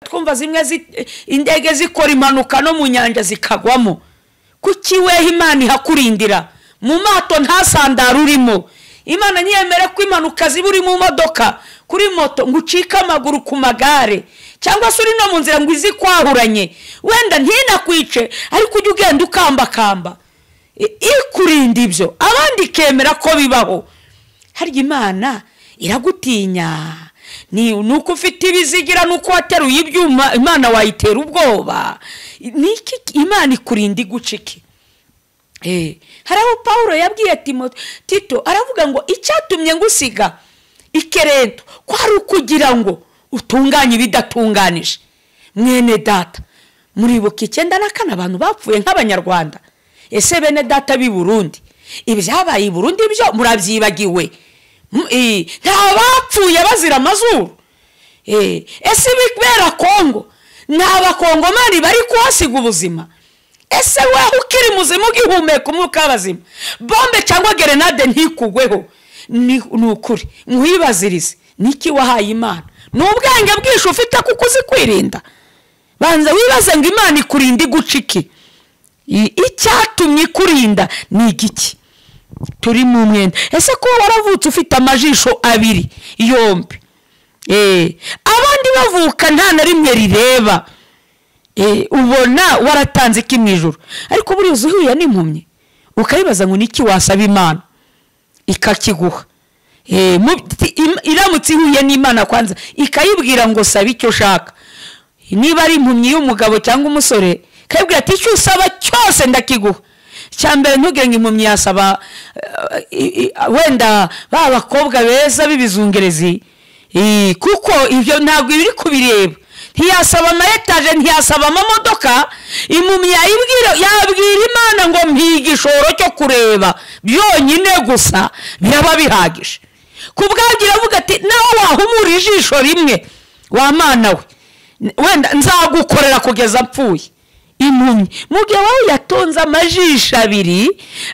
twumva zimwe indege zikora impanuka no mu nyanja zikagwamo kuki weho imana ihakurindira mu mato ntasandara urimo imana ntiyemere ko impanuka ziba uri mu modoka kuri moto ngo ucike amaguru ku magare cyangwa se uri no mu nzira ngo izi kwahuranye wenda ntinakwice ariko ujye ugenda ukambakamba ikurinda ibyo abandi ikemera ko bibaho harya imana iragutinya ni uko ufite ibizigira nuko wateruye ibyuma imana wayitera ubwoba imana ikurinda igucike hari aho paul yabwiye tito aravuga ngo icyatumye ngusiga ikerento kwari ukugira ngo utunganye ibidatunganije mwene data muribuka icyenda na kane abantu bapfuye nk'abanyarwanda ese bene data b'i burundi ibyabaye i burundi byo murabyibagiwe nta bapfuye bazira amazuru ese ibibera kongo nta bakongomani bari kuhasiga ubuzima ese wowe ukiri muzima ugihumeka umwuka w'abazima bombe cyangwa gerenade ntikugweho ni ukuri nkwibazirize niki wahaye imana ni ubwenge bwinshi ufite kuko uzi kwirinda banza wibaze ngo imana ikurinda igucike icyatumye ikurinda ni igiki turi mu mwenda ese kuba waravutse ufite amajisho abiri yombi abandi bavuka nta na rimwe rireba ubona waratanze iki mu ijoro ariko buriya uhuye n'impumyi ukayibaza ngo niki wasaba imana ikakiguha iramutse ihuye n'imana kwanza ikayibwira ngo sabe icyo ushaka niba ari impumyi y'umugabo cyangwa umusore ikayibwira ati icyo usaba cyose ndakiguha mbere ntugenge impumyi yasaba wenda ba bakobwa beza b'ibizungerezi kuko ibyo ntabwo biri kubireba ntiyasaba amayetaje ntiyasaba amamodoka impumyi yabwira imana ngo mpiga igishoro cyo kureba byonyine gusa biraba bihagije ku bwabyo iravuga ati nawe wahumura ijisho rimwe wa mana we wenda nzagukorera kugeza apfuye impumyi mu gihe wowe yatonze amajisho abiri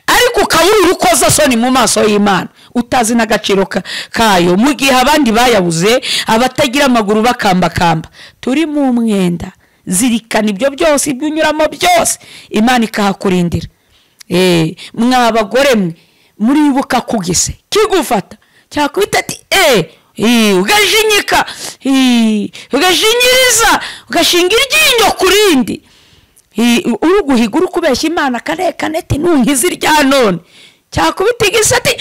ariko ukabura urukozasoni mu maso y'imana utazi n'agaciro kayo mu gihe abandi bayabuze abatagira amaguru bakambakamba turi mu mwenda zirikana ibyo byose ibyo unyuramo byose imana ikahakurindira mwa bagore mwe muribuka kugise kigufata cyakubita ati eee ugajinyika ugashinyiriza ugashinga iryinyo ku rindi uguhiga uri kubeshya imana akarekane ati ntungize irya none cyakubita igisate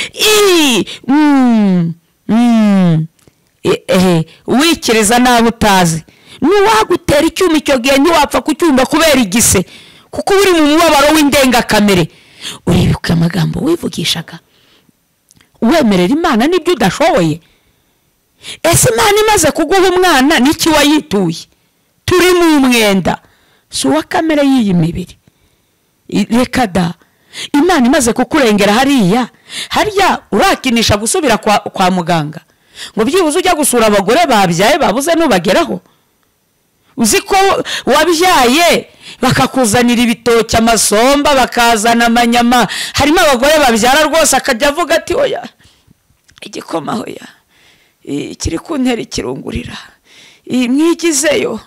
wikiriza nawe utazi n'uwagutera icyuma icyo gihe ntiwapfa kucyumva kubera igise kuko uba uri mu mubabaro w'indengakamere uribuka amagambo wivugishaga wemerera imana n'ibyo udashoboye ese imana imaze kuguha umwana n'iki wayituye turi mu mwenda si uwa kamere y'iyi mibiri reka da imana imaze kukurengera hariya harya urakinisha gusubira kwa muganga ngo byibuze ujya gusura abagore babyaye babuze n'ubageraho uzi ko wabyaye bakakuzanira ibitoki amasomba bakazana amanyama harimo abagore babyara rwose akajya avuga ati oya igikoma hoya kiri ku ntera ikirungurira mwigizeyo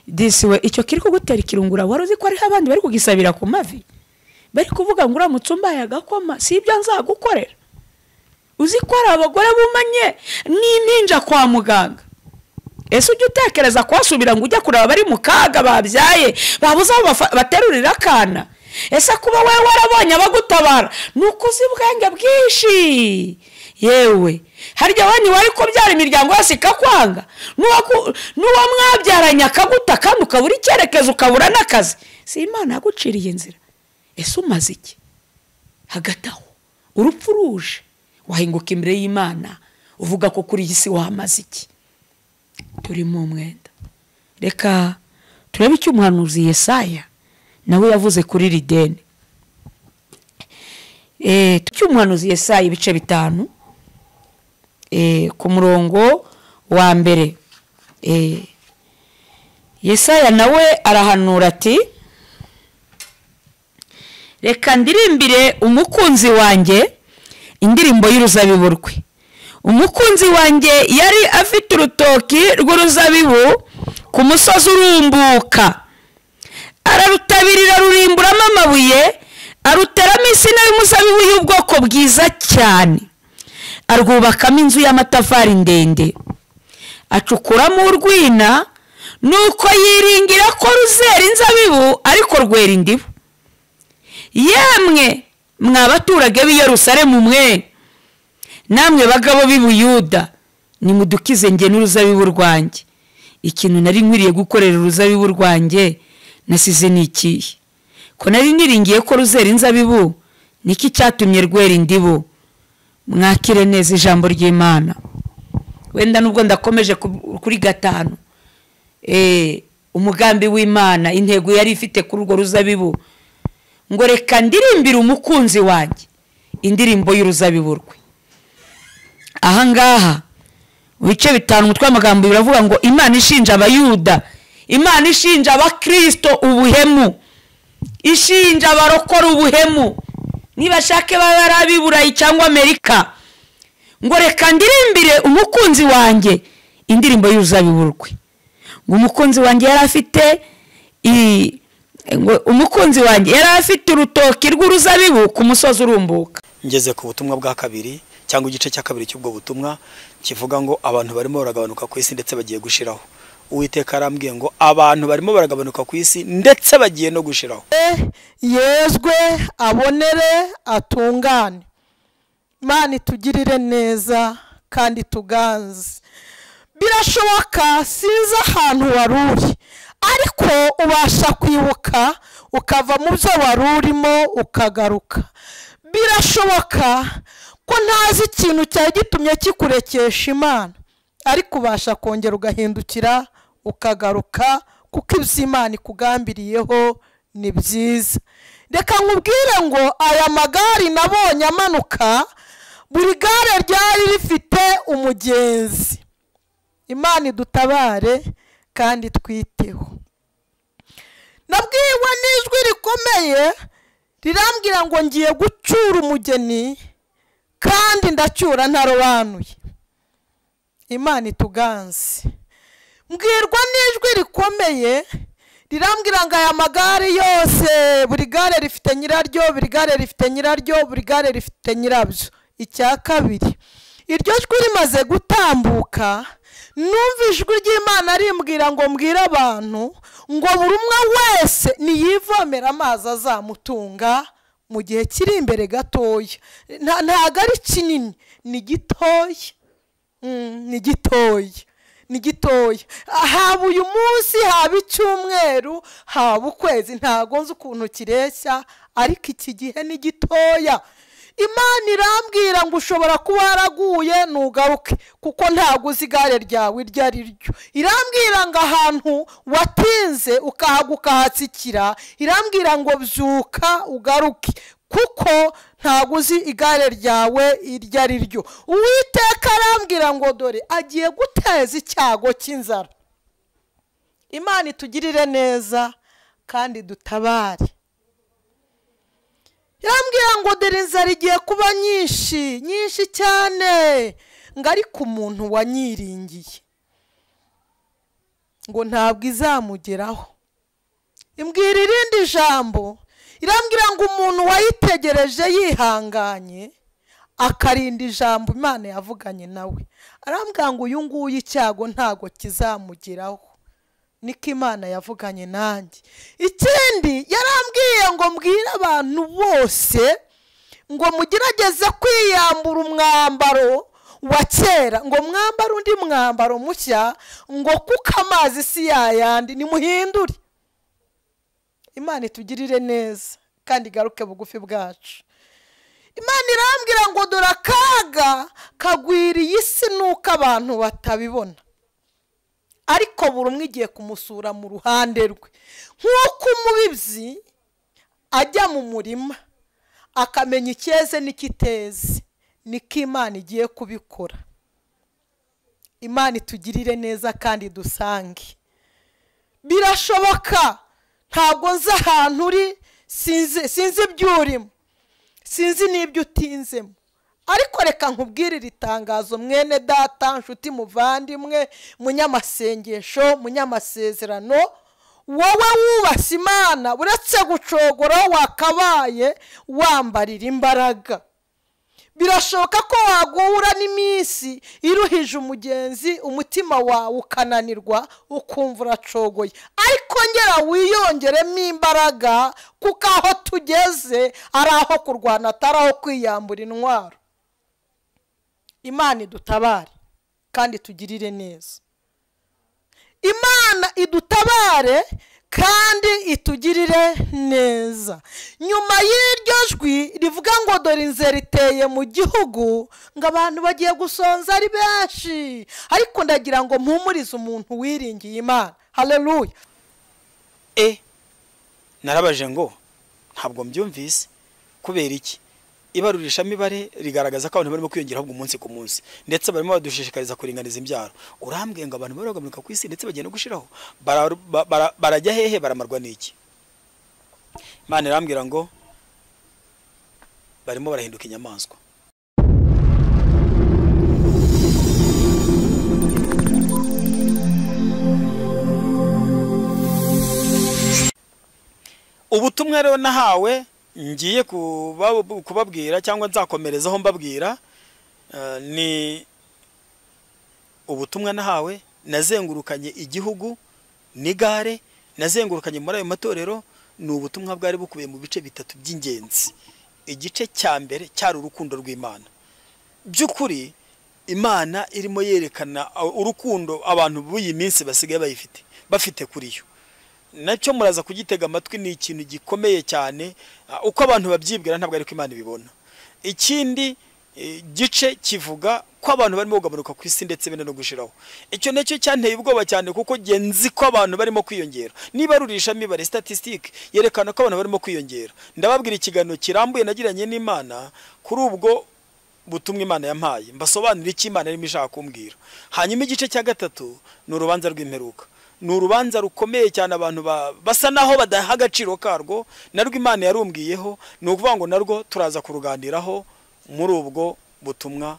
disiwe icyo kiri kugutera ikirungura wari uzi ko hariho abandi bari kugisabira ku mavi bari kuvuga ngo uramutse umbaye agakoma si ibyo nzagukorera uzi ko hari abagore bumanye n'impinja kwa muganga ese ujya utekereza kuhasubira ngo ujya kureba abari mu kaga babyaye babuze aho baterurira akana ese kuba wowe warabonye abagutabara ni uko uzi ubwenge bwinshi yewe harya wani wari kubyara imiryango yose ikakwanga n'uwo mwabyaranye akaguta kandi ukabura icyerekezo ukabura n'akazi si imana yaguciriye inzira ese umaze iki hagati aho urupfu ruje wahinguka imbere y'imana uvuga ko kuri iyi si wamaze iki turi mu mwenda reka turebe icyo umuhanuzi Yesaya nawe yavuze kuri rideni icyo umuhanuzi Yesaya ibice bitanu ku murongo wa mbere yesaya nawe arahanura ati reka ndirimbire umukunzi wanjye indirimbo y'uruzabibu rwe umukunzi wanjye yari afite urutoki rw'uruzabibu ku musozi urumbuka ararutabirira rurimburamo amabuye aruteramo insina y'umuzabibu y'ubwoko bwiza cyane arwubakamo inzu y'amatafari ndende acukuramo urwina nuko yiringira ko ruzera inzabibu ariko rwera indibu yemwe mwa abaturage b'i Yerusalemu mwe namwe bagabo b'i Buyuda nimudukize nge n'uruzabibu rwanjye ikintu nari nkwiriye gukorera uruzabibu rwanjye nasize ni ikihe ko nari niringiye ko ruzera inzabibu niki cyatumye rwera indibu mwakire neza ijambo ry'imana wenda nubwo ndakomeje kuri gatanu umugambi w'imana intego yari ifite kuri urwo ruzabibu ngo reka ndirimbire umukunzi wanjye indirimbo y'uruzabibu rwe ahangaha mu bice bitanu umutwe w'amagambo biravuga ngo imana ishinja abayuda imana ishinja abakirisito ubuhemu ishinja abarokora ubuhemu niba ashake baba ari ab'iburayi cyangwa amerika ngo reka ndirimbire umukunzi wanjye indirimbo y'uruzabibu rwe ngo umukunzi wanjye yari afite umukunzi wanjye yari afite urutoki rw'uruzabibu ku musozi urumbuka ngeze ku butumwa bwa kabiri cyangwa igice cya kabiri cy'ubwo butumwa kivuga ngo abantu barimo baragabanuka ku isi ndetse bagiye gushiraho uwiteka arambwiye ngo abantu barimo baragabanuka ku isi ndetse bagiye no gushiraho yezwe abonere atungane imana itugirire neza kandi tuganze birashoboka sinzi ahantu wari uri ariko ubasha kwibuka ukava mu byo wari urimo ukagaruka birashoboka ko ntazi ikintu cyari gitumye kikurekesha imana ariko ubasha kongera ugahindukira ukagaruka kuko ibyo imana ikugambiriyeho ni byiza reka nkubwire ngo aya magare nabonye amanuka buri gare ryari rifite umugenzi imana idutabare kandi twiteho nabwiwe n'ijwi rikomeye rirambwira ngo ngiye gucyura umugeni kandi ndacyura ntarobanuye imana ituganze mbwirwa n'ijwi rikomeye rirambwira ngo aya magare yose buri gare rifite nyiraryo buri gare rifite nyiraryo buri gare rifite nyirabyo icya kabiri iryo jwi rimaze gutambuka numva ijwi ry'imana rimbwira ngo mbwire abantu ngo buri umwe wese niyivomera amazi azamutunga mu gihe kiri imbere gatoya ntabwo ari kinini ni gitoya ni gitoya ni gitoya haba uyu munsi haba icyumweru haba ukwezi ntabwo nzi ukuntu kireshya ariko iki gihe ni gitoya imana irambwira ngo ushobora kuba waraguye ntugaruke kuko ntabwo uzi igare ryawe iryo ari ryo irambwira ngo ahantu watinze ukahaga ukahatsikira irambwira ngo byuka ugaruke kuko ntabwo uzi igare ryawe iryo ari ryo uwiteka arambwira ngo dore agiye guteza icyago cy'inzara imana itugirire neza kandi dutabare irambwira ngo dore inzara igiye kuba nyinshi nyinshi cyane ngo ariko umuntu wanyiringiye ngo ntabwo izamugeraho imbwira irindi jambo irambwira ngo umuntu wayitegereje yihanganye akarinda ijambo imana yavuganye nawe arambwira ngo uyu nguyu icyago ntabwo kizamugeraho niko imana yavuganye nanjye ikindi yarambwiye ngo mbwire abantu bose ngo mugerageze kwiyambura umwambaro wa kera ngo mwambare undi mwambaro mushya ngo kuko amazi si yayandi nimuhindure imana itugirire neza kandi igaruke bugufi bwacu imana irambwira ngo dore akaga kagwiriye isi nuko abantu batabibona ariko buri umwe igiye kumusura mu ruhande rwe nk'uko umubibyi ajya mu murima akamenya icyeze n'ikiteze niko imana igiye kubikora imana itugirire neza kandi dusange birashoboka ntabwo nzi ahantu uri sinzi ibyo urimo sinzi n'ibyo utinzemo ariko reka nkubwire iri tangazo mwene data nshuti muvandimwe munyamasengesho munyamasezerano wowe wubashye imana uretse gucogora wakabaye wambarira imbaraga birashoboka ko wagura n'iminsi iruhije umugenzi umutima wawe ukananirwa ukumva uracogoye ariko ngera wiyongeremo imbaraga kuko aho tugeze ari aho kurwana atari aho kwiyambura intwaro imana idutabare kandi tugirire neza imana idutabare kandi itugirire neza nyuma y'iryo jwi rivuga ngo dore inzira riteye mu gihugu ngo abantu bagiye gusonza ari benshi ariko ndagira ngo mpumurize umuntu wiringiye imana hareruya e narabaje ngo ntabwo mbyumvise kubera iki ibarurishamibare rigaragaza ko abantu barimo kwiyongera ahubwo umunsi ku munsi ndetse barimo badushishikariza kuringaniza imbyaro urambwiye ngo abantu baragabanuka ku isi ndetse bagiye no gushiraho Bara- ba- bara- barajya hehe baramarwa n'iki imana irambwira ngo barimo barahinduka inyamaswa ubutumwa rero nahawe ngiye kuba- kubabwira cyangwa nzakomerezaho mbabwira eh, ni ubutumwa nahawe nazengurukanye igihugu n'igare nazengurukanye muri ayo matorero ni ubutumwa bwari bukubiye mu bice bitatu by'ingenzi igice cya mbere cyari urukundo rw'imana by'ukuri imana irimo yerekana urukundo abantu b'uyi minsi basigaye bayifite bafite kuri yo nacyo muraza kugitega amatwi ni ikintu gikomeye cyane ah, uko abantu babyibwira ntabwo ariko imana ibibona ikindi eh, gice kivuga ko abantu barimo kugabanuka ku isi ndetse benda no gushiraho icyo nacyo cyanteye ubwoba cyane kuko njye nzi ko abantu barimo kwiyongera niba rurisha mibare statistique yerekana ko abantu barimo kwiyongera ndababwira ikiganiro kirambuye nagiranye n'imana kuri ubwo butumwa imana yampaye mbasobanurira icyo imana irimo ishaka kumbwira hanyuma igice cya gatatu ni urubanza rw'imperuka ni urubanza rukomeye cyane abantu ba- basa naho badaha agaciro karwo narwo imana yarumbwiyeho ni ukuvuga ngo narwo turaza kuruganiraho muri ubwo butumwa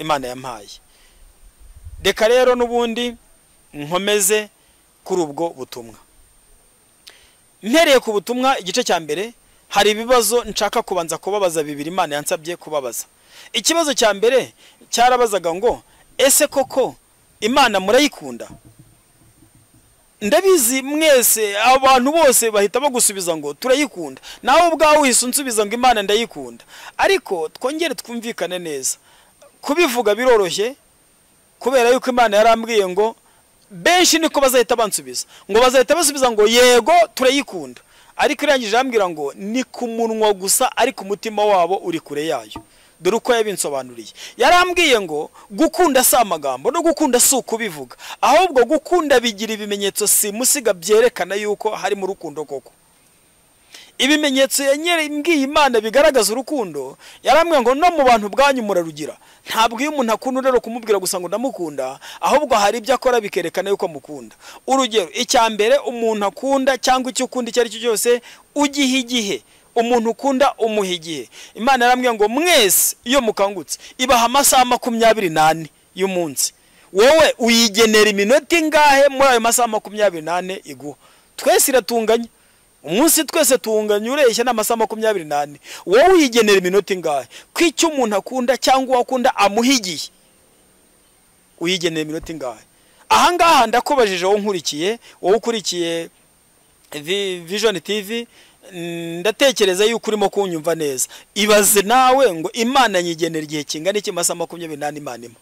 imana yampaye reka rero n'ubundi nkomeze kuri ubwo butumwa mpereye ku butumwa igice cya mbere hari ibibazo nshaka kubanza kubabaza bibiri imana yansabye kubabaza ikibazo cya mbere cyarabazaga ngo ese koko imana murayikunda ndabizi mwese abantu bose bahita bagusubiza ngo turayikunda nawe ubwawe uhise unsubiza ngo imana ndayikunda ariko twongere twumvikane neza kubivuga biroroshye kubera yuko imana yarambwiye ngo benshi niko bazahita bansubiza ngo bazahita basubiza ngo yego turayikunda ariko irangije arambwira ngo ni ku munwa gusa ariko umutima wabo uri kure yayo dore uko yabinsobanuriye yarambwiye ngo gukunda si amagambo no gukunda si ukubivuga ahubwo gukunda bigira ibimenyetso simusiga byerekana yuko harimo urukundo koko ibimenyetso yanyere mbwiye imana bigaragaza urukundo yarambwiye ngo no mu bantu bwanyu murarugira ntabwo iyo umuntu akunda rero kumubwira gusa ngo ndamukunda ahubwo hari ibyo akora bikerekana yuko amukunda urugero icya mbere umuntu akunda cyangwa icyo ukunda icyo ari cyo cyose ugiha igihe umuntu ukunda umuha igihe imana yarambwiye ngo mwese iyo mukangutse ibaha amasaha makumyabiri n'ane y'umunsi wowe uyigenera iminota ingahe muri ayo masaha makumyabiri n'ane iguha twese iratunganya umunsi twese tuwunganya ureshya ni amasaha makumyabiri n'ane wowe uyigenera iminota ingahe ko icyo umuntu akunda cyangwa uwo akunda amuha igihe uyigenera iminota ingahe aha ngaha ndakubajije wowe nkurikiye wowe ukurikiye Vi- vision tv mm, ndatekereza yuko urimo kunyumva neza ibaze nawe ngo imana nyigenera igihe kingana iki masaha makumyabiri n'ane imana imwe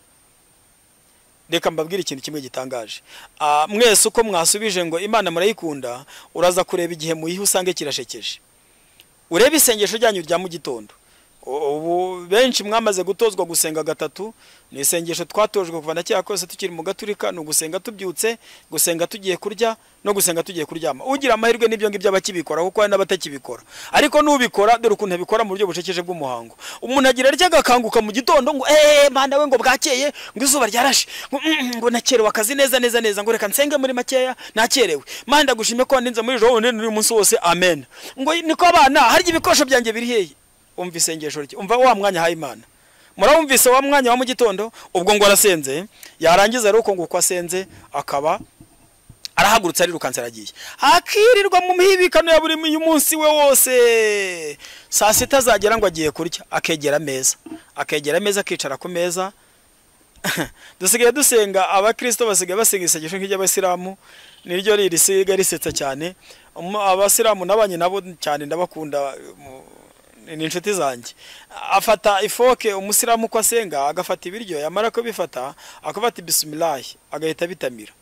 reka mbabwire ikintu kimwe gitangaje Ah, mwese uko mwasubije ngo imana murayikunda uraza kureba igihe muyiha usange kirashekeje urebe isengesho ryanyu rya mu gitondo U- ubu benshi mwamaze gutozwa gusenga gatatu ni isengesho twatojwe kuva na kera kose tukiri mu gaturika ni ugusenga tubyutse gusenga tugiye kurya no gusenga tugiye kuryama ugira amahirwe n'ibyo ngibyo aba akibikora kuko hari n'abatakibikora ariko n'ubikora dore ukuntu abikora mu buryo bucekeje bw'umuhango umuntu agira arya agakanguka mu gitondo ngo eee mwana we ngo bwakeye ngo izuba ryarashe ngo "Mm, ngo nakerewe akazi neza neza neza ngo reka nsenge muri makeya nakerewe mwana ndagushimye ko wandinze muri ejo wundi n'uyu munsi wose amen ngo niko abana harya ibikoresho byanjye biri hehe umva isengesho rye umva wa mwanya haye imana murabumvise wa mwanya wa mu gitondo ubwo ngo arasenze yarangiza rero uko nguko asenze akaba arahagurutse arirukanse aragiye akirirwa mu mihibikano ya buri munsi we wose saa sita azagera ngo agiye kurya akegera ameza akegera ameza akicara ku meza dusigaye dusenga abakirisito basigaye basenga isengesho nk'iry'abasilamu niryo risiga risetsa cyane Um, abasilamu nabanye nabo cyane ndabakunda mu- ni inshuti zanjye afata ifoke umusilamu uko asenga agafata ibiryo yamara kubifata akabata ibisimilayi agahita abitamira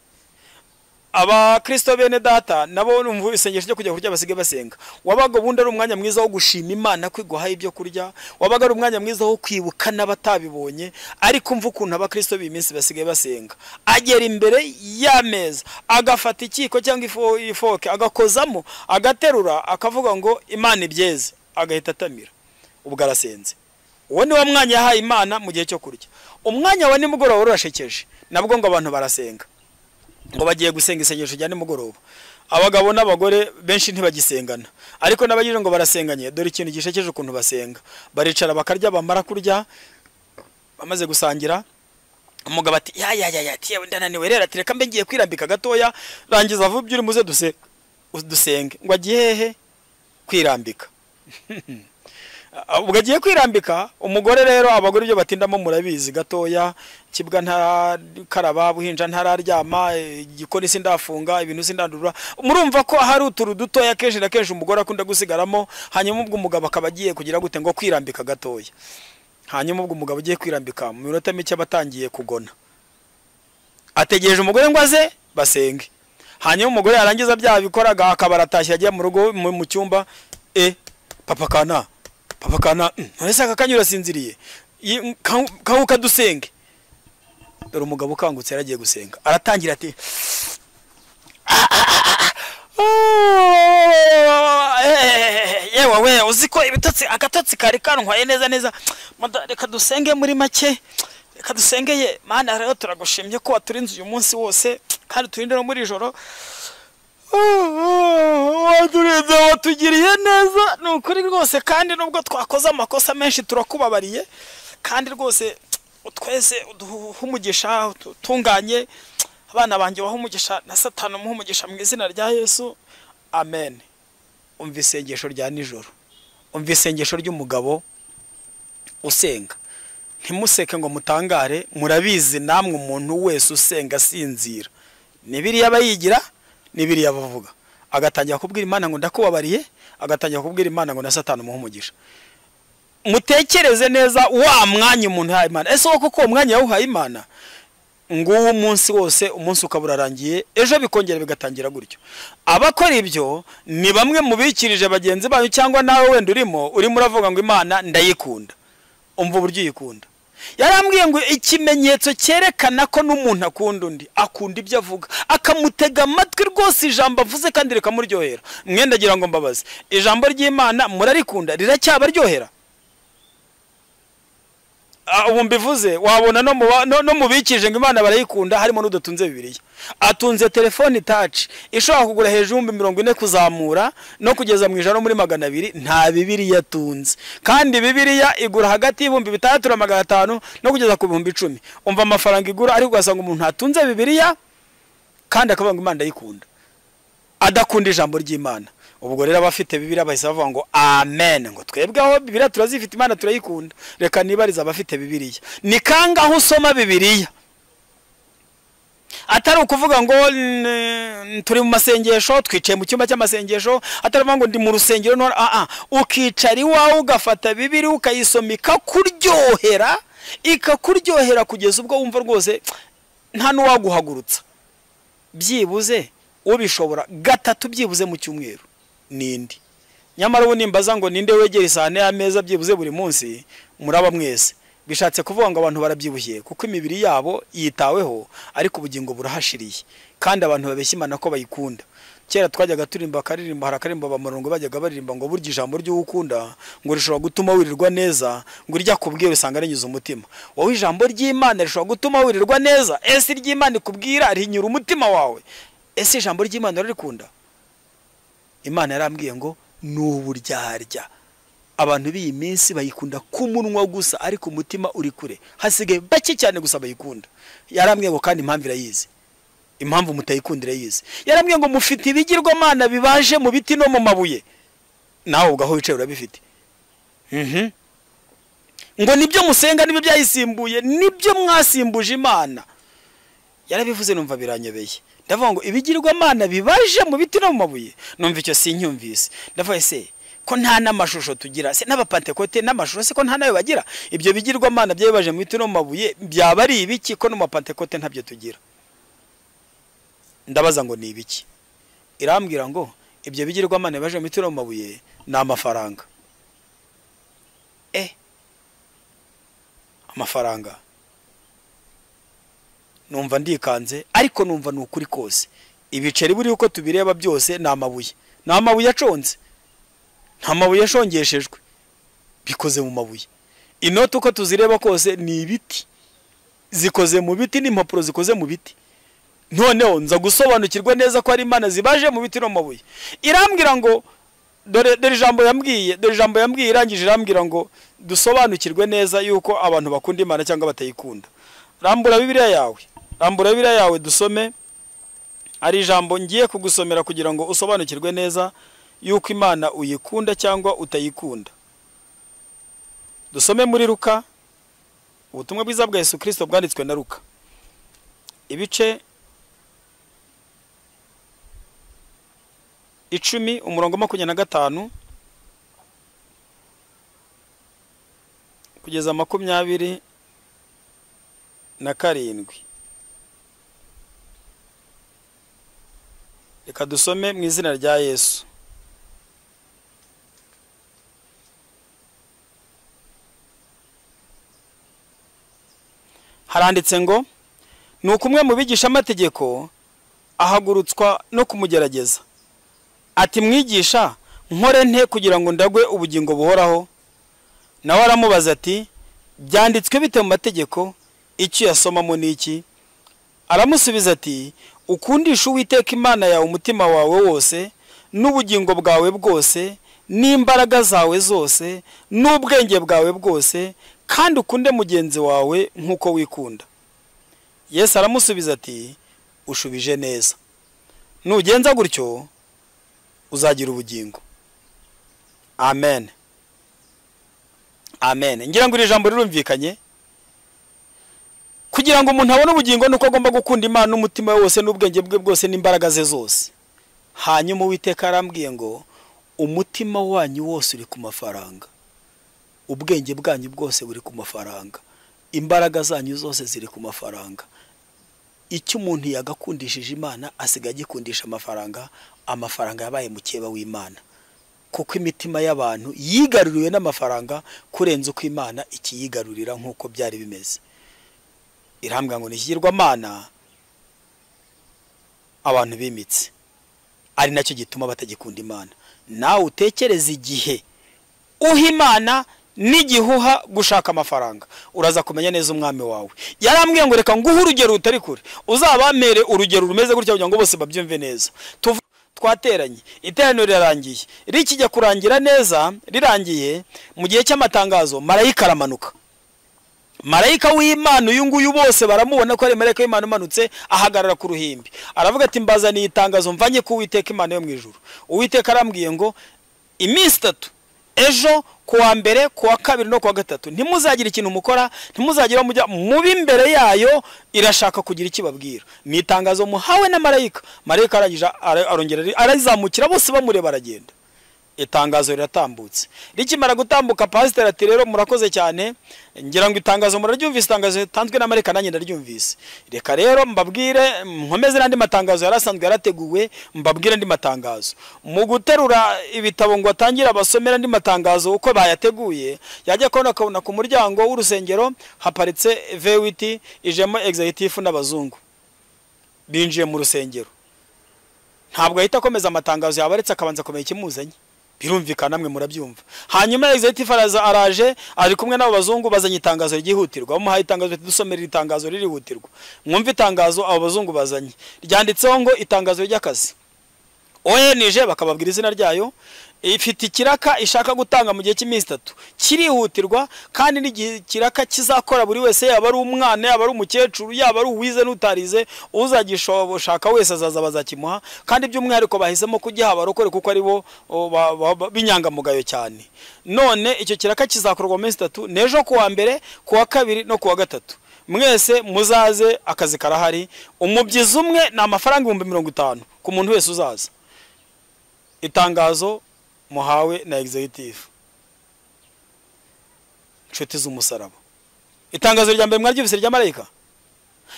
abakirisito bene data nabo numva isengesho ryo kujya kurya basigaye basenga wabaga ubundi ari umwanya mwiza wo gushima imana kwiguha ibyo kurya wabaga ari umwanya mwiza wo kwibuka n'abatabibonye ariko umva ukuntu abakirisito b'iyi minsi basigaye basenga agera imbere y'ameza agafata ikiko cyangwa ifo- ifoke agakozamo agaterura akavuga ngo imana ibyeze agahita atamira ubwo arasenze uwo ni wo mwanya yahaye imana mu gihe cyo kurya umwanya wa nimugoroba urashekeje nabwo ngo abantu barasenga ngo bagiye gusenga isengesho rya nimugoroba abagabo n'abagore benshi ntibagisengana ariko n'abagira ngo barasenganye dore ikintu gishekeje ukuntu basenga baricara bakarya bamara kurya bamaze gusangira umugabo ati ya ya ya ya tiye ndananiwe rero ati reka mbe ngiye kwirambika gatoya rangiza vuba ibyo uri muze duse dusenge ngo agiye hehe kwirambika Ah, ubwo agiye kwirambika umugore rero abagore ibyo batindamo murabizi gatoya kibwa ntarakaraba buhinja ntararyama eh, igikoni sindafunga ibintu sindandurura murumva ko hari uturu dutoya kenshi na kenshi umugore akunda gusigaramo hanyuma ubwo umugabo akaba agiye kugira gute ngo kwirambika gatoya hanyuma ubwo umugabo ugiye kwirambika mu minota mike aba atangiye kugona ategereje umugore ngo aze basenge hanyuma umugore yarangiza bya bikoraga akaba aratashye ajya mu rugo mu mu cyumba e papa kana papa kana mm, none se aka kanya urasinziriye Yi- ka- kanguka dusenge dore umugabo ukangutse yaragiye gusenga aratangira ati Oh, eh, yewe we uzi ko ibitotsi agatotsi kari kantwaye neza neza Mada- reka dusenge muri make reka dusengeye mana rero turagushimye ko waturinze uyu munsi wose kandi turinde no muri ijoro waturinze watugiriye neza ni ukuri rwose kandi nubwo twakoze amakosa menshi turakubabariye kandi rwose twese uduhe umugisha utunganye abana banjye waha umugisha na satani umuhe umugisha mu izina rya yesu amen umva isengesho rya nijoro umva isengesho ry'umugabo usenga ntimuseke ngo mutangare murabizi namwe umuntu wese usenga asinzira ni biriya aba yigira ni biriya aba avuga agatangira kubwira imana ngo ndakubabariye agatangira kubwira imana ngo na satani umuhe umugisha mutekereze neza wa mwanya umuntu yahaye imana ese koko uwo mwanya yawuhaye imana nguwo umunsi wose umunsi ukaba urarangiye ejo bikongera bigatangira gutyo abakora ibyo ni bamwe mu bikirije bagenzi banyu cyangwa nawe wenda urimo urimo uravuga ngo imana ndayikunda umva uburyo uyikunda yarambwiye ngo ikimenyetso cyerekana ko n'umuntu akunda undi akunda ibyo avuga akamutega amatwi rwose ijambo avuze kandi rikamuryohera mwenda agira ngo mbabaze ijambo ry'imana murarikunda riracyabaryohera Ah, ubu mbivuze wabona no mu ba- no- no mu bikije ngo imana barayikunda harimo n'udatunze bibiliya atunze telefone taci ishobora kugura hejuru y'ibihumbi mirongo ine kuzamura no kugeza mu ijana no muri magana abiri nta bibiliya atunze kandi bibiliya igura hagati y'ibihumbi bitandatu na magana atanu no kugeza ku bihumbi icumi umva amafaranga igura ariko ugasanga umuntu atunze bibiliya kandi akavuga ngo imana ndayikunda adakunda ijambo ry'imana ubwo rero abafite bibiriya bahise bavuga ngo amen ngo twebwe aho bibiriya turazifite imana turayikunda reka nibarize abafite bibiriya ni kangaho usoma bibiriya atari ukuvuga ngo "N- turi mu masengesho twicaye mu cyumba cy'amasengesho atari ukuvuga ngo ndi mu rusengero nora aa ukicara iwawe ugafata bibiri ukayisoma ikakuryohera ikakuryohera kugeza ubwo wumva rwose nta n'uwaguhagurutsa byibuze ubishobora gatatu byibuze mu cyumweru n'indi nyamara ubu nimbaza ngo ninde wegera isahane y'ameza byibuze buri munsi muraba mwese bishatse kuvuga ngo abantu barabyibushye kuko imibiri yabo yitaweho ariko ubugingo burahashiriye kandi abantu babeshya imana ko bayikunda kera twajyaga turimba akaririmbo hari akaririmbo abamurongo bajyaga baririmba ngo burya ijambo ry'uwukunda ngo rishobora gutuma wirirwa neza ngo irya kubwiye usanga rinyuze umutima wowe ijambo ry'imana rishobora gutuma wirirwa neza ese iry'imana ikubwira rinyura umutima wawe ese ijambo ry'imana urarikunda imana yarambwiye ngo ni uburyarya abantu b'iyi minsi bayikunda ku munwa gusa ariko umutima uri kure hasigaye bake cyane gusa bayikunda yarambwiye ngo kandi impamvu irayizi impamvu mutayikundira yize yarambwiye ngo mufite ibigirwamana bibaje mu biti no mu mabuye nawe ubwo wicaye urabifite Mhm. ngo nibyo musenga nibyo byayisimbuye nibyo mwasimbuje imana yarabivuze numva biranyobeye ndavuga ngo ibigirwamana bibaje mu biti no mu mabuye numva icyo sinyumvise ndavuga ese ko nta n'amashusho tugira se n'abapantekote n'amashusho se ko nta nayo bagira ibyo bigirwamana byabibaje mu biti no mu mabuye byaba ari ibiki ko no mu mapantekote ntabyo tugira ndabaza ngo ni ibiki irambwira ngo ibyo bigirwamana baje mu mitiro mu mabuye ni amafaranga eh amafaranga numva ndikanze ariko numva ni ukuri kose ibiceri buriho uko tubireba byose ni amabuye ni amabuye aconze nta mabuye ashongeshejwe bikoze mu mabuye inoti uko tuzireba kose ni ibiti zikoze mu biti n'impapuro zikoze mu biti noneho nza gusobanukirwa neza ko ari imana zibaje mu biti no mu mabuye irambwira ngo dore dore ijambo yambwiye dore ijambo yambwiye irangije irambwira ngo dusobanukirwe neza yuko abantu bakunda imana cyangwa batayikunda rambura bibiriya yawe rambura bibiriya yawe dusome ari ijambo ngiye kugusomera kugira ngo usobanukirwe neza yuko imana uyikunda cyangwa utayikunda dusome muri ruka ubutumwa bwiza bwa yesu kirisito bwanditswe na ruka ibice icumi umurongo makumyabiri na gatanu kugeza makumyabiri na karindwi reka dusome mu izina rya yesu haranditse ngo ni uko umwe mu bigisha ahagurutswa no kumugerageza ati mwigisha nkore nte kugira ngo ndagwe ubugingo buhoraho nawe aramubaza ati byanditswe bite mu mategeko icyo yasomamo ni iki aramusubiza ati ukundisha uwiteka imana yawe umutima wawe wose n'ubugingo bwawe bwose n'imbaraga zawe zose n'ubwenge bwawe bwose kandi ukunde mugenzi wawe nk'uko wikunda yesu aramusubiza ati ushubije neza nugenza gutyo uzagira ubugingo amen amen ngira ngo iri jambo rirumvikanye kugira ngo umuntu abone ubugingo ni uko agomba gukunda imana n'umutima we wose n'ubwenge bwe bwose n'imbaraga ze zose hanyuma uwiteka arambwiye ngo umutima wanyu wose uri ku mafaranga ubwenge bwanyu bwose buri ku mafaranga imbaraga zanyu zose ziri ku mafaranga icyo umuntu yagakundishije imana asigaye agikundisha amafaranga amafaranga yabaye mukeba w'imana kuko imitima y'abantu yigaruriwe n'amafaranga kurenza uko imana ikiyigarurira nk'uko byari bimeze irambwa ngo ni ikigirwamana abantu bimitse ari nacyo gituma batagikunda imana nawe utekereze igihe uha imana n'igihuha gushaka amafaranga uraza kumenya neza umwami wawe yarambwiye ngo reka nguhe urugero rutari kure uzabamere urugero rumeze gutya kugira ngo bose babyumve neza twateranye iteraniro rirarangiye rikijya kurangira neza rirangiye mu gihe cy'amatangazo marayika aramanuka marayika w'imana uyu nguyu bose baramubona ko ari marayika w'imana umanutse ahagarara ku ruhimbi aravuga ati mbazaniye itangazo mvanye ko uwiteka imana yo mu ijuru uwiteka arambwiye ngo iminsi itatu ejo ku wa mbere ku wa kabiri no ku wa gatatu ntimuzagire ikintu mukora ntimuzagira mujya mubi imbere yayo irashaka kugira icyo ibabwira ni itangazo muhawe na marayika marayika arangije arongera arizamukira bose bamureba aragenda itangazo riratambutse rikimara gutambuka pasiteri ati rero murakoze cyane ngira ngo itangazo muraryumvise itangazo ritanzwe na marayika nanjye ndaryumvise reka rero mbabwire nkomeze n'andi matangazo yari asanzwe yarateguwe mbabwire andi matangazo mu guterura ibitabo ngo atangire abasomere andi matangazo uko bayateguye yajya kubona akabona ku muryango w'urusengero haparitse vewiti ijemo egizayitifu n'abazungu binjiye mu rusengero ntabwo ahita akomeza amatangazo yabaretse akabanza kumenya ikimuzanye birumvikana namwe murabyumva hanyuma executive araza araje ari kumwe n'abo bazungu bazanye itangazo ryihutirwa bamuhaye itangazo dusomera iri tangazo ririhutirwa mwumva itangazo abo bazungu bazanye ryanditseho ngo itangazo ry'akazi oenije bakababwira izina ryayo ifite ikiraka ishaka gutanga mu gihe cy'iminsi itatu kirihutirwa kandi n'igihe kiraka kizakora buri wese yaba ari umwana yaba ari umukecuru yaba ari uwize n'utarize uzagishaka wese azaza bazakimuha kandi by'umwihariko bahisemo kugiha abarokore kuko ari bo o, ba- ba- ba- b'inyangamugayo cyane none icyo kiraka kizakorwa mu minsi itatu n'ejo ku wa mbere ku wa kabiri no ku wa gatatu mwese muzaze akazi karahari umubyizi umwe ni amafaranga ibihumbi mirongo itanu ku muntu wese uzaza itangazo muhawe na executive nshuti z'umusaraba itangazo rya mbere mwaryumvise rya marayika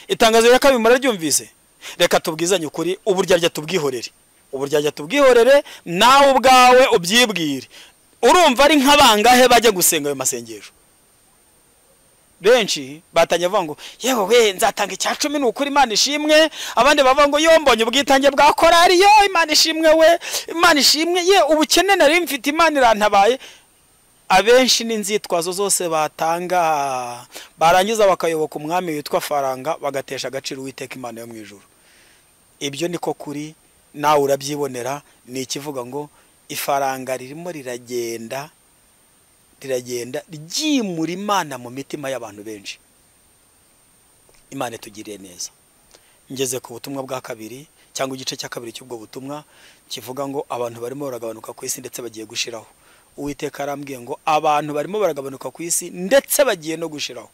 itangazo rya kabiri muraryumvise reka tubwizanye ukuri uburyarya tubwihorere uburyarya tubwihorere nawe ubwawe ubyibwire urumva ari nk'abangahe bajya gusenga ayo masengesho benshi batangiye bavuga ngo yewe we nzatanga icya cumi ni ukuri imana ishimwe abandi bavuga ngo yo mbonye ubwitange bwa korari yo imana ishimwe we imana ishimwe ye ubukene nari mfite imana irantabaye abenshi n'inzitwazo zose batanga barangiza bakayoboka umwami witwa faranga bagatesha agaciro uwiteka imana yo mu ijuru ibyo niko kuri nawe urabyibonera ni ikivuga ngo ifaranga ririmo riragenda riragenda ryimura imana mu mitima y'abantu benshi imana itugiriye neza ngeze ku butumwa bwa kabiri cyangwa igice cya kabiri cy'ubwo butumwa kivuga ngo abantu barimo baragabanuka ku isi ndetse bagiye gushiraho uwiteka arambwiye ngo abantu barimo baragabanuka ku isi ndetse bagiye no gushiraho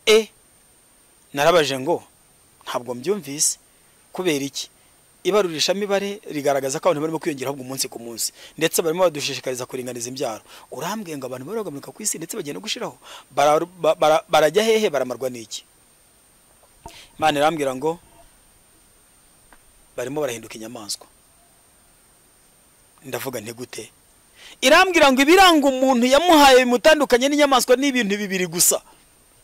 e narabaje ngo ntabwo mbyumvise kubera iki ibarurishamibare rigaragaza ko abantu barimo kwiyongera ahubwo umunsi ku munsi ndetse barimo badushishikariza kuringaniza imbyaro urambwiye ngo abantu barimo baragabanuka ku isi ndetse bagiye no gushiraho Bara- ba- bara- barajya hehe baramarwa n'iki imana irambwira ngo barimo barahinduka inyamaswa ndavuga nti gute irambwira ngo ibiranga umuntu yamuhaye bimutandukanye n'inyamaswa ni ibintu bibiri gusa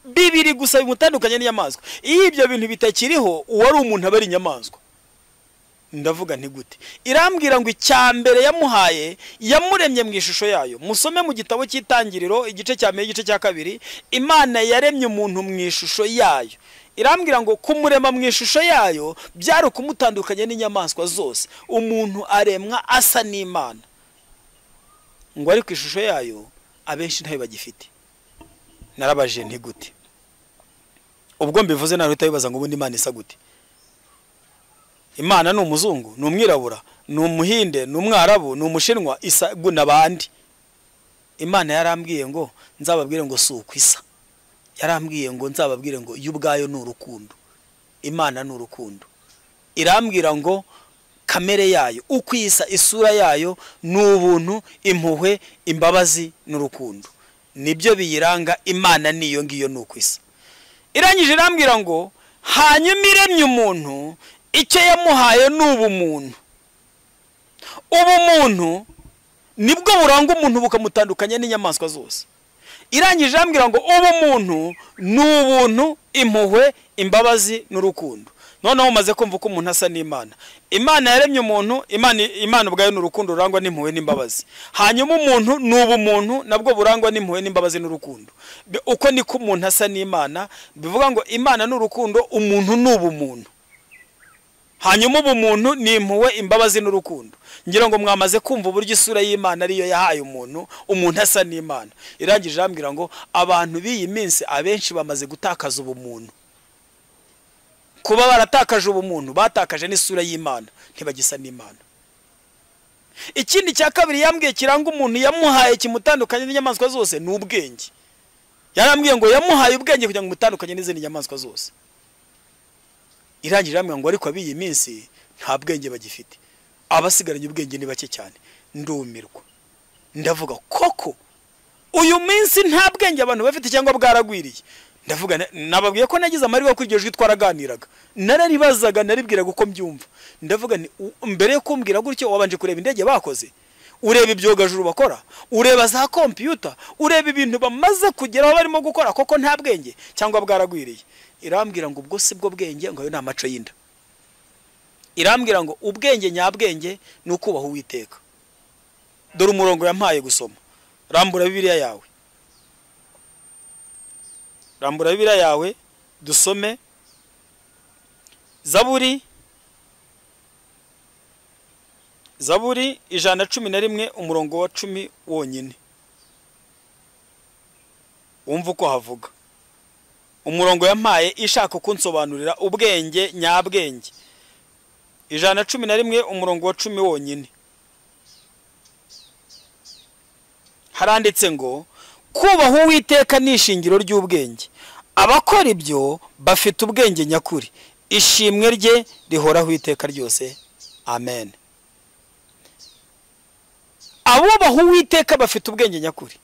bibiri gusa bimutandukanye n'inyamaswa iyo ibyo bintu bitakiriho uwari umuntu aba ari inyamaswa ndavuga nti gute irambwira ngo icya mbere yamuhaye yamuremye mu ishusho yayo musome mu gitabo cy'itangiriro igice cya mbere igice cya kabiri imana yaremye umuntu mu ishusho yayo irambwira ngo kumurema mu ishusho yayo byari ukumutandukanya n'inyamaswa zose umuntu aremwa asa n'imana ngo ariko ishusho yayo abenshi ntayo bagifite narabaje nti gute ubwo mbivuze nawe uhita wibaza ngo ubundi imana isa gute imana ni umuzungu ni umwirabura ni umuhinde ni umwarabu ni umushinwa isa guna abandi imana yarambwiye ngo nzababwire ngo si uko isa yarambwiye ngo nzababwire ngo yo ubwayo ni urukundo imana ni urukundo irambwira ngo kamere yayo uko isa isura yayo ni ubuntu impuhwe imbabazi n'urukundo nibyo biyiranga imana niyo ngiyo ni uko isa irangije irambwira ngo hanyuma iremye umuntu icyo yamuhaye ni ubumuntu ubumuntu nibwo buranga umuntu bukamutandukanya n'inyamaswa zose irangije irambwira ngo ubumuntu ni ubuntu impuhwe imbabazi n'urukundo noneho umaze kumva uko umuntu asa n'imana imana yaremye umuntu imana imana ubwayo ni urukundo rurangwa n'impuhwe n'imbabazi hanyuma umuntu ni ubumuntu nabwo burangwa n'impuhwe n'imbabazi n'urukundo Bi- uko niko umuntu asa n'imana bivuga ngo imana ni urukundo umuntu ni ubumuntu hanyuma ubumuntu ni impuhwe imbabazi n'urukundo ngira ngo mwamaze kumva uburyo isura y'imana ariyo yahaye umuntu umuntu asa n'imana irangije irambwira ngo abantu b'iyi minsi abenshi bamaze gutakaza ubumuntu kuba baratakaje ubumuntu batakaje n'isura y'imana ntibagisa n'imana ikindi cya kabiri yambwiye kiranga umuntu yamuhaye kimutandukanye n'inyamaswa zose ni ubwenge yarambwiye ngo yamuhaye ubwenge kugira ngo umutandukanye n'izindi nyamaswa zose irangije hamwe ngo ariko ab'iyi minsi nta bwenge bagifite abasigaranye ubwenge ni bake cyane ndumirwa ndavuga koko uyu minsi nta bwenge abantu bafite cyangwa bwaragwiriye ndavuga na- nababwiye ko nagize amahirwe yo kuri iryo jwi twaraganiraga nararibazaga naribwiraga uko mbyumva ndavuga nti "U- mbere yo kumbwira gutyo wabanje kureba indege bakoze ureba ibyogajuru bakora ureba za kompiyuta ureba ibintu bamaze kugeraho barimo gukora koko nta bwenge cyangwa bwaragwiriye irambwira ngo ubwo si bwo bwenge ngo ayo ni amaco y'inda irambwira ngo ubwenge nyabwenge ni ukubaha uwiteka dore umurongo yampaye gusoma rambura bibiliya yawe rambura bibiliya yawe dusome zaburi zaburi ijana na cumi na rimwe umurongo wa cumi wonyine wumva uko havuga umurongo yampaye ishaka kunsobanurira ubwenge nyabwenge ijana na cumi na rimwe umurongo wa cumi wonyine haranditse ngo kubaha uwiteka ni ishingiro ry'ubwenge abakora ibyo bafite ubwenge nyakuri ishimwe rye rihoraho iteka ryose amen abubaha uwiteka bafite ubwenge nyakuri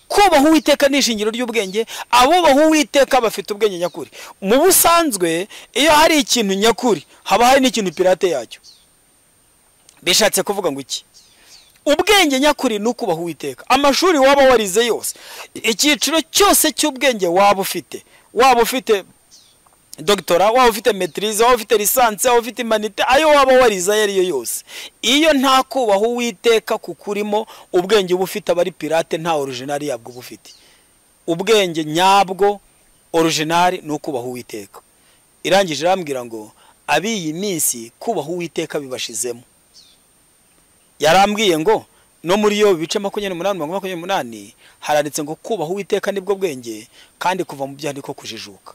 kubaha uwiteka ni ishingiro ry'ubwenge abubaha uwiteka bafite ubwenge nyakuri mu busanzwe iyo hari ikintu nyakuri haba hari n'ikintu pirate yacyo bishatse kuvuga ngo iki ubwenge nyakuri ni ukubaha uwiteka amashuri waba warize yose icyiciro cyose cy'ubwenge waba ufite waba ufite dogitora waba ufite metirize waba ufite lisansi waba ufite imanite ayo waba warize ayo ariyo yose iyo nta kubaha uwiteka kukurimo ubwenge uba ufite aba ari pirate nta orujinari yabwo uba ufite ubwenge nyabwo orujinari ni ukubaha uwiteka irangije irambwira ngo ab'iyi minsi kubaha uwiteka bibashizemo yarambwiye ngo no muri yo bice makumyabiri n'umunani mirongo makumyabiri n'umunani haranditse ngo kubaha uwiteka nibwo bwenge kandi kuva mu byaha niko kujijuka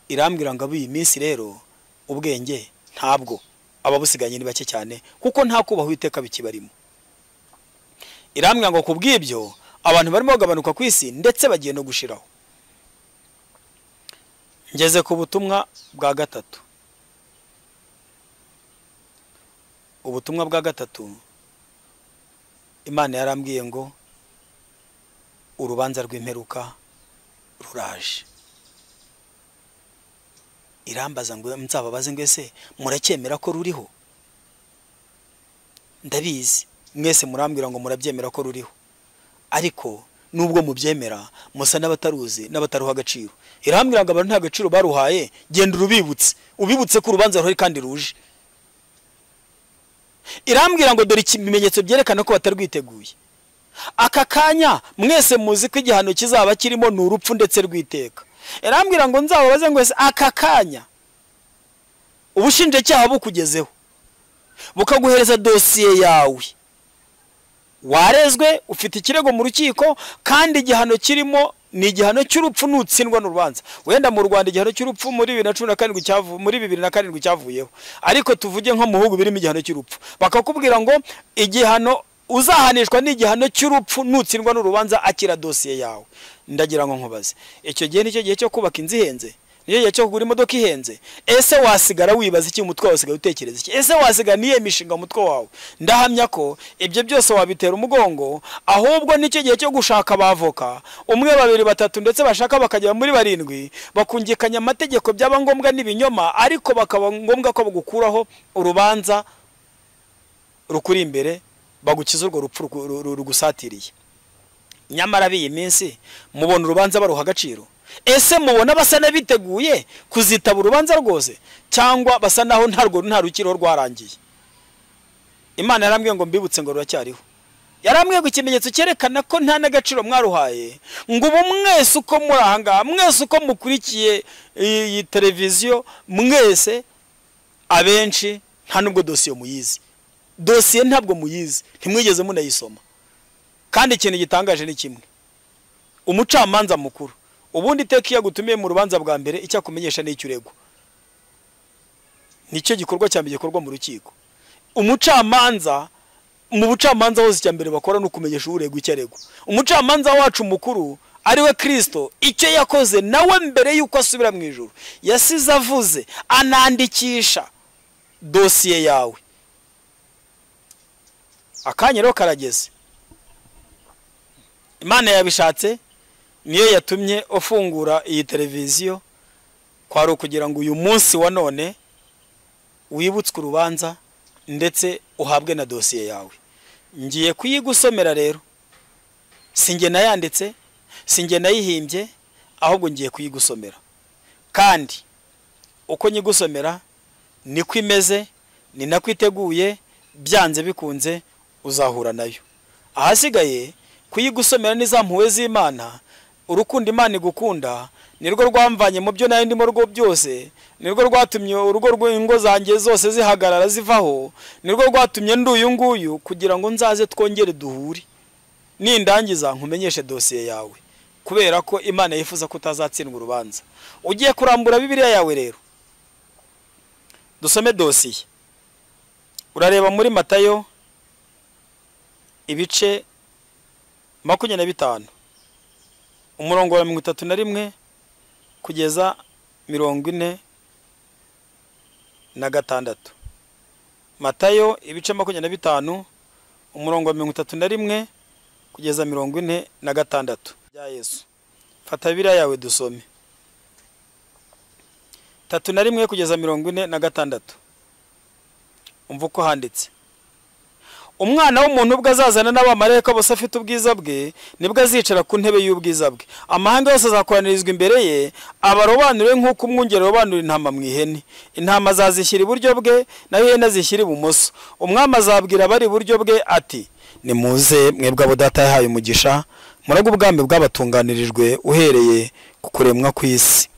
irambwira ngo ab'iyi minsi rero ubwenge ntabwo ababusiganye ni bake cyane kuko nta kubaha uwiteka bikibarimo irambwira ngo ku bw'ibyo abantu barimo bagabanuka ku isi ndetse bagiye no gushiraho ngeze ku butumwa bwa gatatu ubutumwa bwa gatatu imana yarambwiye ngo urubanza rw'imperuka ruraje irambaza ngo nzababaze ngo ese muracyemera ko ruriho ndabizi mwese murambwira ngo murabyemera ko ruriho ariko nubwo mubyemera musa n'abataruzi n'abataruha agaciro irambwira ngo abantu nta gaciro baruhaye genda urubibutse ubibutse ko urubanza ruhari kandi ruje irambwira ngo dore ibimenyetso byerekana ko batarwiteguye aka kanya mwese muzi ko igihano kizaba kirimo ni urupfu ndetse rwiteka irambwira ngo nzababaze ngo ese aka kanya ubushinjacyaha bukugezeho bukaguhereza dosiye yawe warezwe ufite ikirego mu rukiko kandi igihano kirimo ni igihano cy'urupfu nutsindwa n'urubanza wenda mu rwanda igihano cy'urupfu muri bibiri na cumi na karindwi cyavu muri bibiri na karindwi cyavuyeho ariko tuvuge nko mu bihugu birimo igihano cy'urupfu bakakubwira ngo igihano uzahanishwa ni igihano cy'urupfu nutsindwa n'urubanza akira dosiye yawe ndagira ngo nkubaze icyo gihe nicyo gihe cyo kubaka inzu ihenze nicyo gihe cyo kugura imodoka ihenze ese wasigara wibaza iki umutwe wawe usigaye utekereza iki ese wasigara niyo mishinga umutwe wawe ndahamya ko ibyo byose wabitera umugongo ahubwo nicyo gihe cyo gushaka abavoka umwe babiri batatu ndetse bashaka bakagera muri barindwi bakungikanya amategeko byaba ngombwa n'ibinyoma ariko bakaba ngombwa ko bagukuraho urubanza rukuri imbere bagukiza urwo rupfu rugusatiriye nyamara b'iyi minsi mubona urubanza baruha agaciro ese mubona basa n'abiteguye kuzitaba urubanza rwose cyangwa basa naho ntarwo nta rukiriho rwarangiye imana yarambwiye ngo mbibutse ngo ruracyariho yarambwiye ngo ikimenyetso cyerekana ko nta n'agaciro mwaruhaye ngo ubu mwese uko muri ahangaha mwese uko mukurikiye iyi televiziyo mwese abenshi nta nubwo dosiye muyizi dosiye ntabwo muyizi ntimwigeze munayisoma kandi ikintu gitangaje ni kimwe umucamanza mukuru ubundi iteka iyo agutumiye mu rubanza bwa mbere icyo akumenyesha ni icyo uregwa nicyo gikorwa cya mbere gikorwa mu rukiko umucamanza mu bucamanza hose icya mbere bakora ni ukumenyesha uregwa icyo aregwa umucamanza wacu mukuru ariwe kirisito icyo yakoze nawe mbere y'uko asubira mu ijoro yasize avuze anandikisha dosiye yawe akanya rero karageze imana yabishatse niyo yatumye ufungura iyi televiziyo kwari ukugira ngo uyu munsi wa none wibutswe urubanza ndetse uhabwe na dosiye yawe ngiye kuyigusomera rero si njye nayanditse si njye nayihimbye ahubwo ngiye kuyigusomera kandi uko nyigusomera niko imeze ni nako iteguye byanze bikunze uzahura nayo ahasigaye kuyigusomera n'izampuwe z'imana urukundo imana igukunda nirwo rwamvanye mu byo nayo ndimo rwo byose nirwo rwatumye urugo rw'ingo zanjye zose zihagarara zivaho nirwo rwatumye ndi uyu nguyu kugira ngo nzaze twongere duhure nindangiza nkumenyeshe dosiye yawe kubera ko imana yifuza ko utazatsindwa urubanza ugiye kurambura bibiriya yawe rero dusome dosiye urareba muri matayo ibice makumyabiri na bitanu umurongo wa mirongo itatu na rimwe kugeza mirongo ine na gatandatu matayo ibice makumyabiri na bitanu umurongo wa mirongo itatu na rimwe kugeza mirongo ine na gatandatu bya yesu fata biriya yawe dusome tatu na rimwe kugeza mirongo ine na gatandatu umva uko handitse umwana w'umuntu ubwo azazana n'abamarayika bose afite ubwiza bwe nibwo azicara ku ntebe y'ubwiza bwe amahanga yose azakoranirizwa imbere ye abarobanure nk'uko umwungeri arobanura intama mu ihene intama azazishyira iburyo bwe nayo ihene azishyira ibumoso umwami azabwira abari iburyo bwe ati nimuze mwebwe abo data yahaye umugisha murago ubwami bwabatunganirijwe uhereye ku kuremwa kw'isi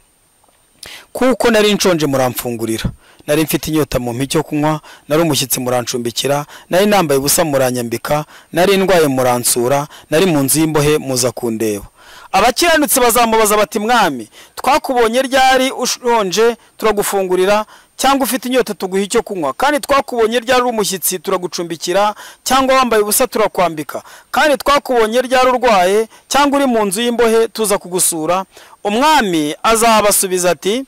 kuko nari nshonje muramfungurira nari mfite inyota mu mpi cyo kunywa nari umushyitsi murancumbikira nari nambaye ubusa muranyambika nari ndwaye muransura nari mu nzu y'imbohe muza kundeba abakiranutsi bazamubaza bati mwami twakubonye ryari ushonje turagufungurira cyangwa ufite inyota tuguha icyo kunywa kandi twakubonye ryari uri umushyitsi turagucumbikira cyangwa wambaye ubusa turakwambika kandi twakubonye ryari urwaye cyangwa uri mu nzu y'imbohe tuza kugusura umwami azabasubiza ati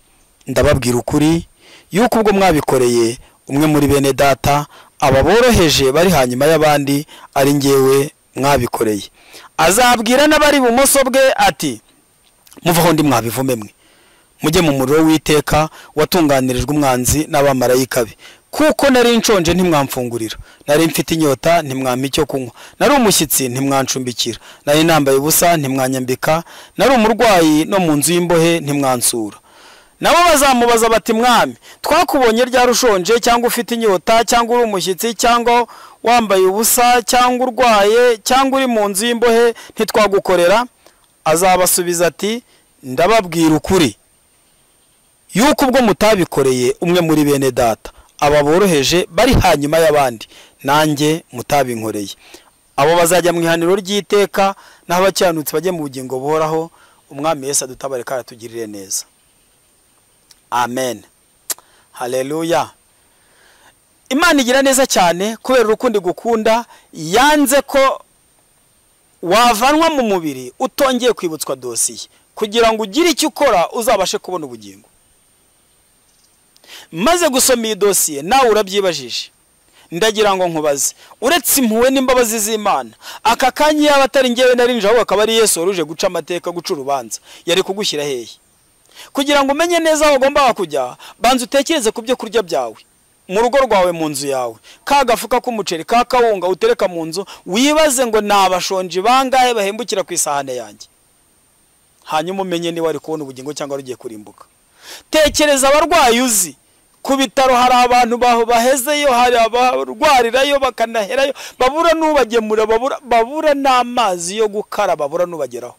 ndababwira ukuri yuko ubwo mwabikoreye umwe muri bene data aba boroheje bari hanyuma y'abandi ari ngewe mwabikoreye azabwira n'abari ibumoso bwe ati muvaho ndi mwabivume mwe mujye mu muriro w'iteka watunganirijwe umwanzi n'abamarayika be kuko nari nshonje ntimwamfungurira nari mfite inyota ntimwampa icyo kunywa nari umushyitsi ntimwancumbikira nari nambaye ubusa ntimwanyambika nari umurwayi no mu nzu y'imbohe ntimwansura nabo bazamubaza bati mwami twakubonye ryari ushonje cyangwa ufite inyota cyangwa uri umushyitsi cyangwa wambaye ubusa cyangwa urwaye cyangwa uri mu nzu y'imbohe ntitwagukorera azabasubiza ati ndababwira ukuri yuko ubwo mutabikoreye umwe muri bene data aba boroheje bari hanyuma y'abandi nanjye mutabinkoreye abo bazajya mu ihaniro ry'iteka naho abakiranutsi bajye mu bugingo buhoraho umwami wese adutabare kandi atugirire neza amen hareruya imana igira neza cyane kubera urukundo igukunda yanze ko wavanwa mu mubiri utongeye kwibutswa dosiye kugira ngo ugire icyo ukora uzabashe kubona ubugingo maze gusoma iyi dosiye nawe urabyibajije ndagira ngo nkubaze uretse impuhwe n'imbabazi z'imana aka kanya yaba atari ngewe nari nje ahubwo akaba ari yesu wari uje guca amateka guca urubanza yari kugushyira hehe kugira ngo umenye neza aho ugomba kujya banza utekereze ku byo kurya byawe mu rugo rwawe mu nzu yawe ka gafuka k'umuceri ka kawunga utereka mu nzu wibaze ngo ni abashonji bangahe bahembukira ku isahane yanjye hanyuma umenye niba wari kubona ubugingo cyangwa rugiye kurimbuka tekereza abarwayi uzi ku bitaro hari abantu bahezeyo hari abarwarirayo bakanaherayo babura n'ubagemura babura n'amazi yo gukara babura n'ubageraho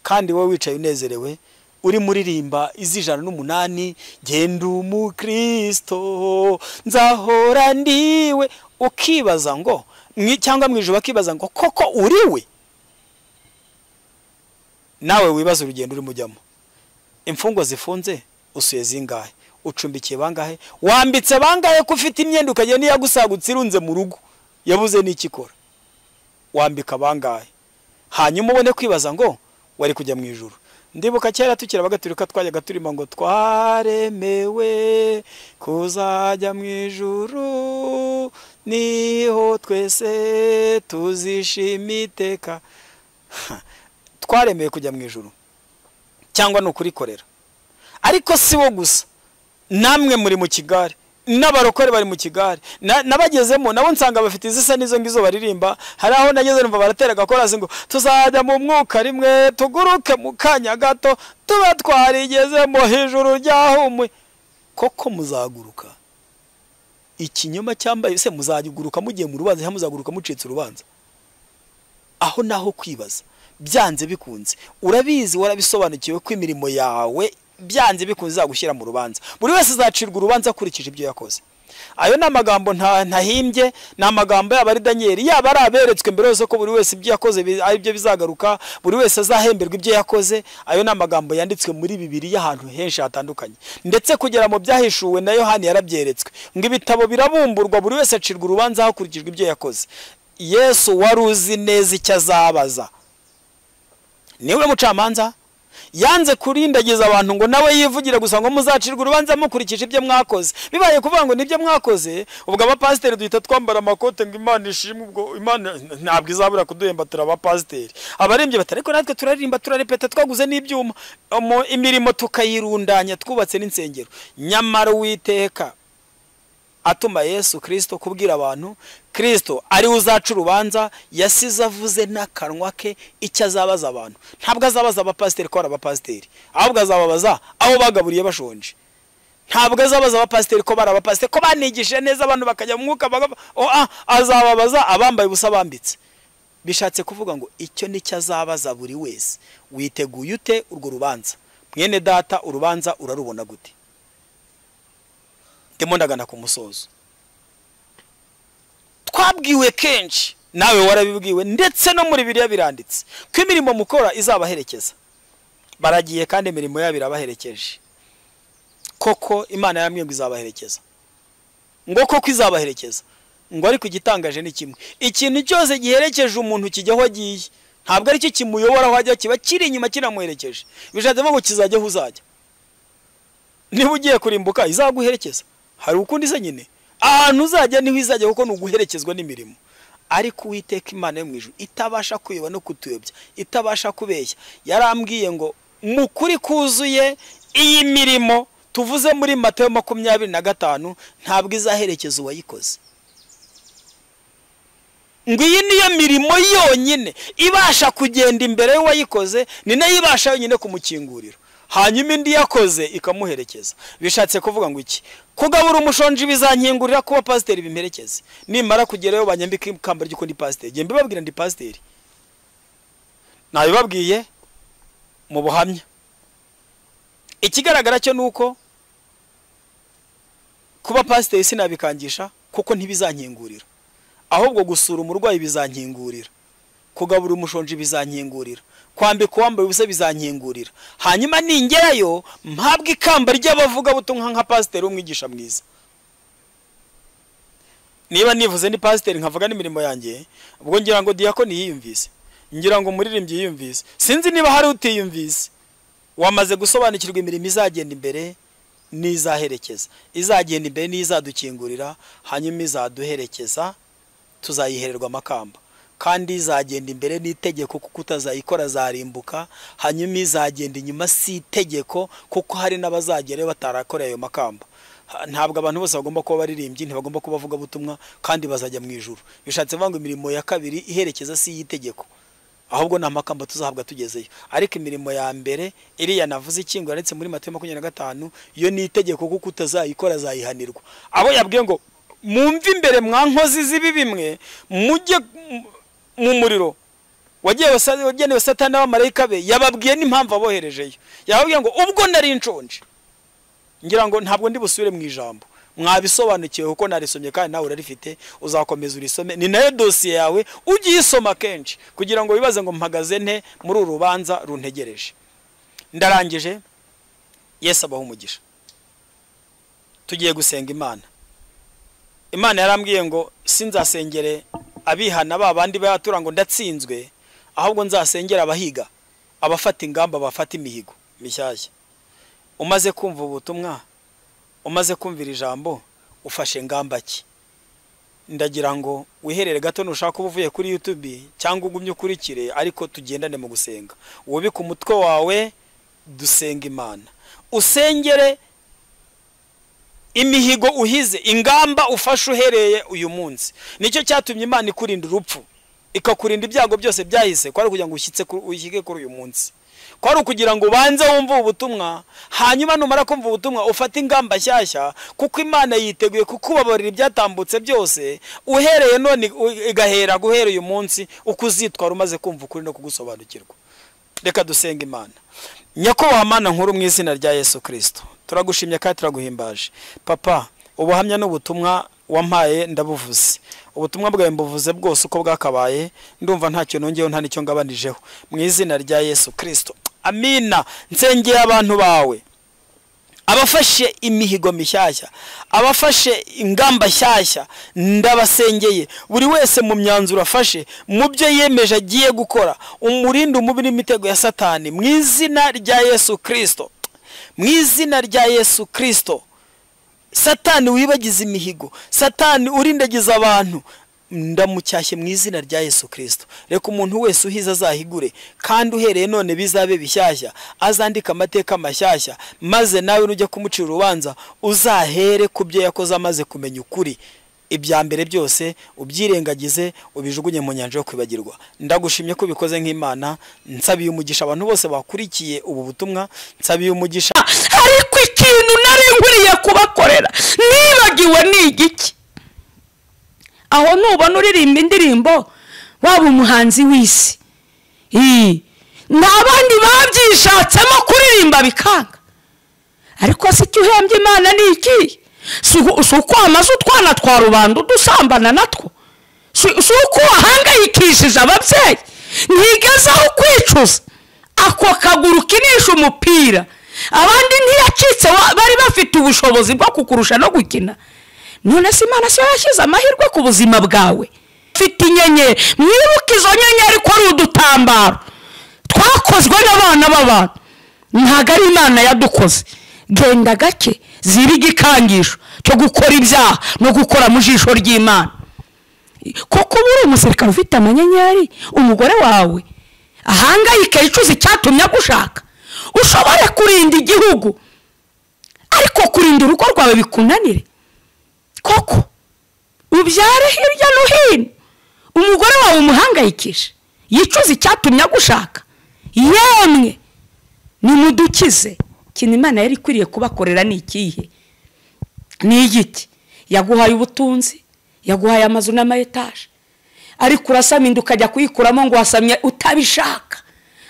kandi wowe wicaye unezerewe uri muririmba iz'ijana n'umunani genda umukirisito nzahora ndiwe ukibaza ngo cyangwa mu ijoro bakibaza ngo koko uriwe nawe wibaza urugendo urimo ujyamo imfungwa zifunze usuye zingahe ucumbikiye bangahe wambitse bangahe ko ufite imyenda ukagenda iyagusagutse irunze mu rugo yabuze n'ikikora wambika bangahe hanyuma ubone kwibaza ngo wari kujya mu ijoro ndibuka kera tukiri abagaturika twajyaga turimo ngo twaremewe kuzajya mu ijoro niho twese tuzishima iteka twaremewe kujya mu ijoro cyangwa ni ukurikorera ariko si wo gusa namwe muri mu kigare n'abarokore bari mu kigare n'abagezemo nabo nsanga bafite izisa n'izo ngizo baririmba hari aho nageze numva baratera agakorazi ngo tuzajya mu mwuka rimwe tuguruke mu kanya gato tuba twarigezemo hejuru ryahumwe koko muzaguruka ikinyoma cyambaye se muzajya uguruka mugiye mu rubanza cyangwa muzaguruka mucitse urubanza aho naho kwibaza byanze bikunze urabizi warabisobanukiwe ko imirimo yawe byanze bikunze izagushyira mu rubanza buri wese azacirwa urubanza akurikije ibyo yakoze ayo ni amagambo nta- ntahimbye ni amagambo yaba ari daniyeli yaba ari aberetswe mbere yose ko buri wese ibyo yakoze bi- ari byo bizagaruka buri wese azahemberwa ibyo yakoze ayo ni amagambo yanditswe muri bibiri y'ahantu henshi hatandukanye ndetse kugera mu byahishuwe na yohani yarabyeretswe ngo ibitabo birabumburwa buri wese acirwa urubanza hakurikijwe ibyo yakoze yesu wari uzi neza icyo azabaza niwe mucamanza yanze kurindagiza abantu ngo nawe yivugire gusa ngo muzacirwe urubanza mukurikije ibyo mwakoze bibaye kuvuga ngo nibyo mwakoze ubwo abapasiteri duhita twambara amakote ngo imana ishimwe ubwo imana ntabwo izabura kuduhemba turi abapasiteri abarembye bati ariko natwe turaririmba turarepeta twaguze n'ibyuma Umu- imirimo tukayirundanya twubatse n'insengero nyamara uwiteka atuma yesu kirisito kubwira abantu kirisito ari we uzaca urubanza yasize avuze n'akanwa ke icyo azabaza abantu ntabwo azabaza abapasiteri ko ari abapasiteri ahubwo azababaza aho bagaburiye bashonje ntabwo azabaza abapasiteri ko bari abapasiteri ko banigishije neza abantu bakajya mu mwuka bagapfa Oh, ah, azababaza abambaye ubusa bambitse bishatse kuvuga ngo icyo nicyo azabaza buri wese witeguye ute urwo rubanza mwene data urubanza urarubona gute ndimo ndagana ku musozo twabwiwe kenshi nawe warabibwiwe ndetse no muri biriya biranditse ko imirimo mukora izabaherekeza baragiye kandi imirimo yabo irabaherekeje koko imana yambwiye ngo izabaherekeza ngo koko izabaherekeza ngo ariko igitangaje ni kimwe ikintu cyose giherekeje umuntu kijya aho agiye ntabwo aricyo kimuyobora aho ajya kiba kiri inyuma kinamuherekeje bishatse kuvuga ngo kizajya aho uzajya niba ugiye kurimbuka izaguherekeza hari ukundi se nyine ahantu uzajya niho izajya kuko ni uguherekezwa n'imirimo ariko uwiteka imana yo mu ijuru itabasha kuyoba no kutuyobya itabasha kubeshya yarambwiye ngo mu kuri kuzuye iyi mirimo tuvuze muri matayo makumyabiri na gatanu ntabwo izaherekeza uwayikoze ngo iyi niyo mirimo yonyine ibasha kugenda imbere y'uwayikoze ni nayo ibasha yonyine kumukingurira hanyuma indi yakoze ikamuherekeza bishatse kuvuga ngo iki kugabura umushonji bizankingurira kuba pasiteri bimperekeze nimara kugerayo banyambika ikamba ry'uko ndi pasiteri njye mbibabwira ndi pasiteri nabibabwiye mu buhamya ikigaragara cyo ni uko kuba pasiteri sinabikangisha kuko ntibizankingurira ahubwo gusura umurwayi bizankingurira kugabura umushonji bizankingurira kwambika uwambaye ubusa bizankingurira hanyuma ningerayo mpabwe ikamba ry'abavugabutumwa nka pasiteri w'umwigisha mwiza niba nivuze ni pasiteri nkavuga n'imirimo yanjye ubwo ngira ngo diyakoni yiyumvise ngira ngo umuririmbyi yiyumvise sinzi niba hari utiyumvise wamaze gusobanukirwa imirimo izagenda imbere n'izaherekeza izagenda imbere n'izadukingurira hanyuma izaduherekeza tuzayihererwa amakamba kandi izagenda imbere n'itegeko kuko utazayikora azarimbuka hanyuma izagenda inyuma si itegeko kuko hari n'abazagerayo batarakoreye ayo makamba Ha- ntabwo abantu bose bagomba kuba baririmbyi ntibagomba kuba abavugabutumwa kandi bazajya mu ijuru bishatse kuvuga ngo imirimo ya kabiri iherekeza si iy'itegeko ahubwo ni amakamba tuzahabwa tugezeyo ariko imirimo ya mbere iriya navuze ikingo yanditse muri matayo makumyabiri na gatanu yo ni itegeko kuko utazayikora azayihanirwa abo yabwiye ngo mwumve imbere mwa nkozi z'ibi bimwe mujye mu- mu muriro wagiye wasa- wagenewe satani n'abamarayika be yababwiye n'impamvu aboherejeyo yababwiye ngo ubwo nari nshonje ngira ngo ntabwo ndi busubire mu ijambo mwabisobanukiwe kuko narisomye kandi nawe urarifite uzakomeza urisome ni nayo dosiye yawe ujye uyisoma kenshi kugira ngo wibaze ngo mpagaze nte muri uru rubanza runtegereje ndarangije yesu abaho umugisha tugiye gusenga imana imana yarambwiye ngo sinzasengere abihana ba bandi bayatura ngo ndatsinzwe ahubwo nzasengera abahiga abafata ingamba bafata imihigo mishyashya umaze kumva ubutumwa umaze kumvira ijambo ufashe ngamba ki ndagira ngo wiherere gato nushaka uba uvuye kuri youtube cyangwa ugumye ukurikire ariko tugendane mu gusenga wubike umutwe wawe dusenga imana usengere imihigo uhize ingamba ufashe uhereye uyu munsi nicyo cyatumye imana ikurinda urupfu ikakurinda ibyago byose byahise kwari kugira ngo ushyitse ku- ushyike kuri uyu munsi ko ari ukugira ngo ubanze wumve ubutumwa hanyuma numara kumva ubutumwa ufate ingamba nshyashya kuko imana yiteguye kukubabarira ibyatambutse byose uhereye none u- igahera guhera uyu munsi uko uzitwara umaze kumva ukuri no kugusobanukirwa reka dusenga imana nyakubahwa mana nkuru mu izina rya yesu kirisito turagushimye kandi turaguhimbaje papa ubuhamya n'ubutumwa wampaye ndabuvuze ubutumwa bwawe mbuvuze bwose uko bwakabaye ndumva ntacyo nongeyeho nta n'icyo ngabanyijeho mu izina rya yesu kirisito amina nsengeye abantu bawe abafashe imihigo mishyashya abafashe ingamba nshyashya ndabasengeye buri wese mu myanzuro afashe mu byo yemeje agiye gukora umurinde umubiri n'imitego ya satani mu izina rya yesu kirisito mu izina rya yesu kirisito satani wibagiza imihigo satani urindagiza abantu ndamucyashye mu izina rya yesu kirisito reka umuntu wese uhize azahigure kandi uhereye none bizabe bishyashya azandike amateka mashyashya maze nawe nujya kumucira urubanza uzahere ku byo yakoze amaze kumenya ukuri ibya mbere byose ubyirengagize ubijugunye mu nyanja yo kwibagirwa ndagushimye ko ubikoze nk'imana nsabiye umugisha abantu bose bakurikiye ubu butumwa nsabiye umugisha ariko ikintu nari nkwiriye kubakorera nibagiwe ni igiki aho nubona uririmba indirimbo waba umuhanzi w'isi Ii, n'abandi babyishatsemo kuririmba bikanga ariko se icyo uhembye imana ni iki si uku- si ukwamaze utwana twa rubanda udusambana natwo si si uko wahangayikishije ababyeyi ntigezaho kwicuza ako kaguru kinisha umupira abandi ntiyacitse wa- bari bafite ubushobozi bwo kukurusha no gukina none se imana siyo yashyize amahirwe ku buzima bwawe mfite inyenyeri mwibuke izo nyenyeri ko ari udutambaro twakozwe n'abana b'abantu ntabwo ari imana yadukoze genda gake ziba igikangisho cyo gukora ibyaha no gukora mu jisho ry'imana kuko uba uri umusirikare ufite amanyenyeri umugore wawe ahangayike yicuza icyatumye agushaka ushobore kurinda igihugu ariko kurinda urugo rwawe bikunanire koko ubyare hirya no hino umugore wawe umuhangayikisha yicuza icyatumye agushaka yemwe nimudukize ikintu imana yari ikwiriye kubakorera ni ikihe ni igiti yaguhaye ubutunzi yaguhaye amazu n'amayetaje ariko urasaminda ukajya kuyikuramo ngo wasamye utabishaka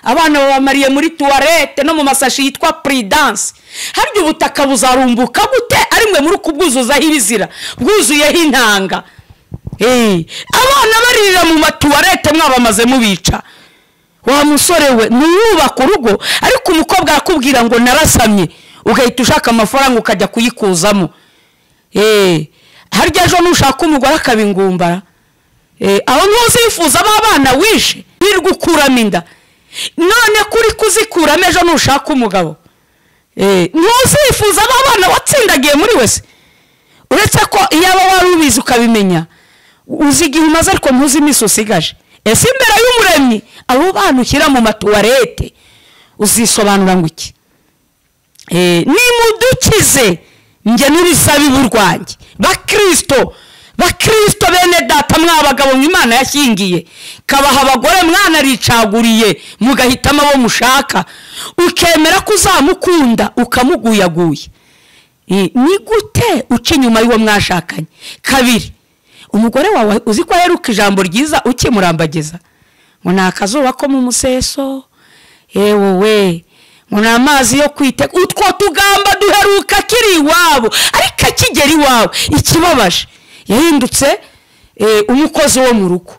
abana babamariye muri tuwarete no mu masashi yitwa puridanse harya ubutaka buzarumbuka gute ari mwe muri kubwuzuzaho ibizira bwuzuyeho intanga Eh, abana baririra mu matuwarete mwabamaze mubica wa musore we ntiyubake urugo ariko umukobwa arakubwira ngo narasamye ugahita ushaka amafaranga ukajya kuyikuzamo Eh, harya ejo nushaka umugore akabingumbara Eh, aho ntuzifuza aba bana wishe wirirwa ukuramo inda none kuri kuzikuramo ejo nushaka umugabo Eh, ntuzifuza aba bana watsindagiye muri wese uretse ko iyaba wari ubizi ukabimenya uzi igihe umaze ariko ntuzi iminsi usigaje ese imbere y'umuremyi abo bana ushyira mu matuwarete uzisobanura ngo iki Eh, nimudukize njye n'urusabibu rwanjye bakirisito bakirisito bene data mwabagabo ngo imana yashyingiye kabaha abagore mwana aricaguriye mugahitamo abo mushaka ukemera ko uzamukunda ukamuguyaguye Eh, ni gute uca inyuma y'uwo mwashakanye kabiri umugore wawe uzi ko aheruka ijambo ryiza ukimurambagiza ngo ni akazuba ko mu museso yewe we ngo ni amazi yo kwiteka utwo tugamba duheruka akiri iwabo ariko akigera iwawe ikibabaje yahindutse eh, umukozi wo mu rugo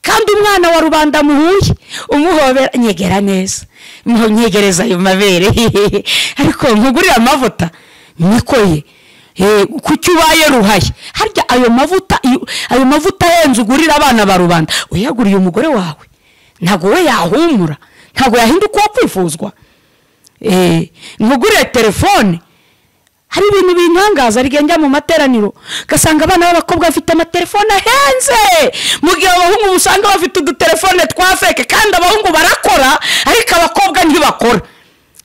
kandi umwana wa rubanda muhuye umuhobera nyegera neza Muho- nyegereza ayo mabere ariko nkugurira amavuta niko ye Eh, kuki ubaye ruhaye harya ayo mavuta iyo- ayo mavuta ahenze ugurira abana ba rubanda uyaguriye umugore wawe ntabwo we yahumura ntabwo yahinduka uwo kwifuzwa Eh, nkugurire telefone hari ibintu bintangaza rigenda mu materaniro ugasanga abana b'abakobwa bafite amatelefone ahenze mu gihe abahungu usanga bafite udutelefone twa feke kandi abahungu barakora ariko abakobwa ntibakora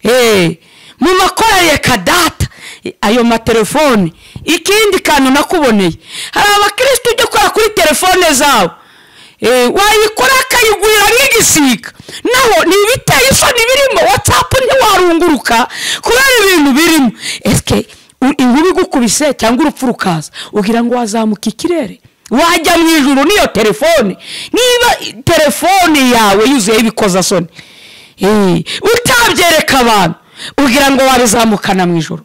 Eh, mu makorariye kadata Eh, ayo matelefone ikindi kantu nakuboneye hari abakirisitu ujya ukora kuri telefone zabo Eh, wayikora akayigurira nk'igisiga naho ni ibiteye isoni birimo watsapu ntiwarunguruka kubera ibintu birimo esike inkuru igukubise cyangwa urupfu rukaza ugira ngo wazamuka ikirere wajya mu ijuru n'iyo telefone niba telefone yawe yuzuyeho ibikozasoni Eh, utabyereka abantu ugira ngo wabizamukana mu ijoro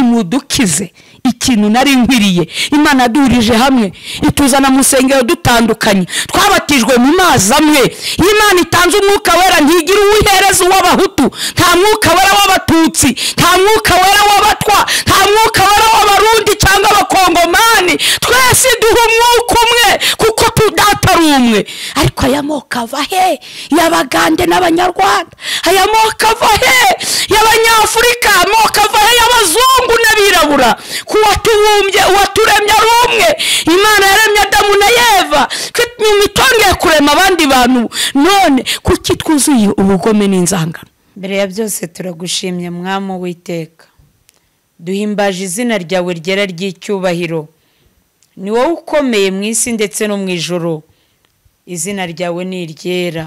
nimudukize ikintu nari nkwiriye imana duhurije hamwe ituzana mu nsengero dutandukanye twabatijwe mu mazi amwe iyo imana itanze umwuka wera ntigira uwihereza uw'abahutu nta mwuka wera w'abatutsi nta mwuka wera w'abatwa nta mwuka wera w'abarundi cyangwa abakongomani twese duha umwuka umwe kuko tudata ari umwe ariko aya moko ava he y'abagande n'abanyarwanda aya moko ava he y'abanyafurika amoko ava he y'abazungu n'abirabura ku watubumbye uwaturemye ari umwe imana yaremye adamu na yeva nyuma itongeye kurema abandi bantu none kuki twuzuye ubugome n'inzangano mbere ya byose turagushimye mwami witeka duhimbaje izina ryawe ryera ry'icyubahiro ni wowe ukomeye mu isi ndetse no mu ijoro izina ryawe ni iryera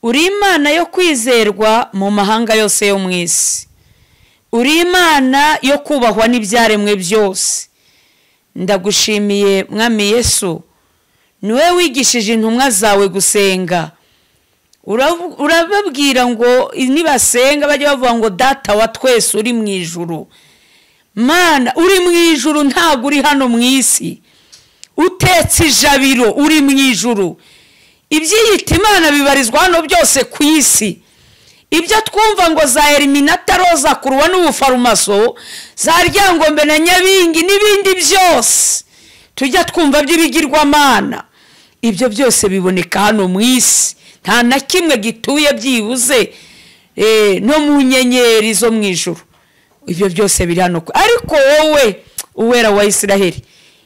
uri imana yo kwizerwa mu mahanga yose yo mu isi uri imana yo kubahwa n'ibyaremwe byose ndagushimiye mwami yesu niwe wigishije intumwa zawe gusenga Uravu- urababwira ngo nibasenga bajya bavuga ngo data wa twese uri mu ijuru mana uri mu ijuru ntabwo uri hano mu isi utetse ijabiro uri mu ijuru ibyiyita imana bibarizwa hano byose ku isi ibyo twumva ngo za eliminata roza kuruwa n'ubufarumaso za ryangombe na nyabingi n'ibindi byose tujya twumva by'ibigirwamana ibyo byose biboneka hano mu isi nta na kimwe gituye byibuze eh, no mu nyenyeri zo mu ijuru ibyo byose biri hano ku- ariko wowe uwera wa isiraheli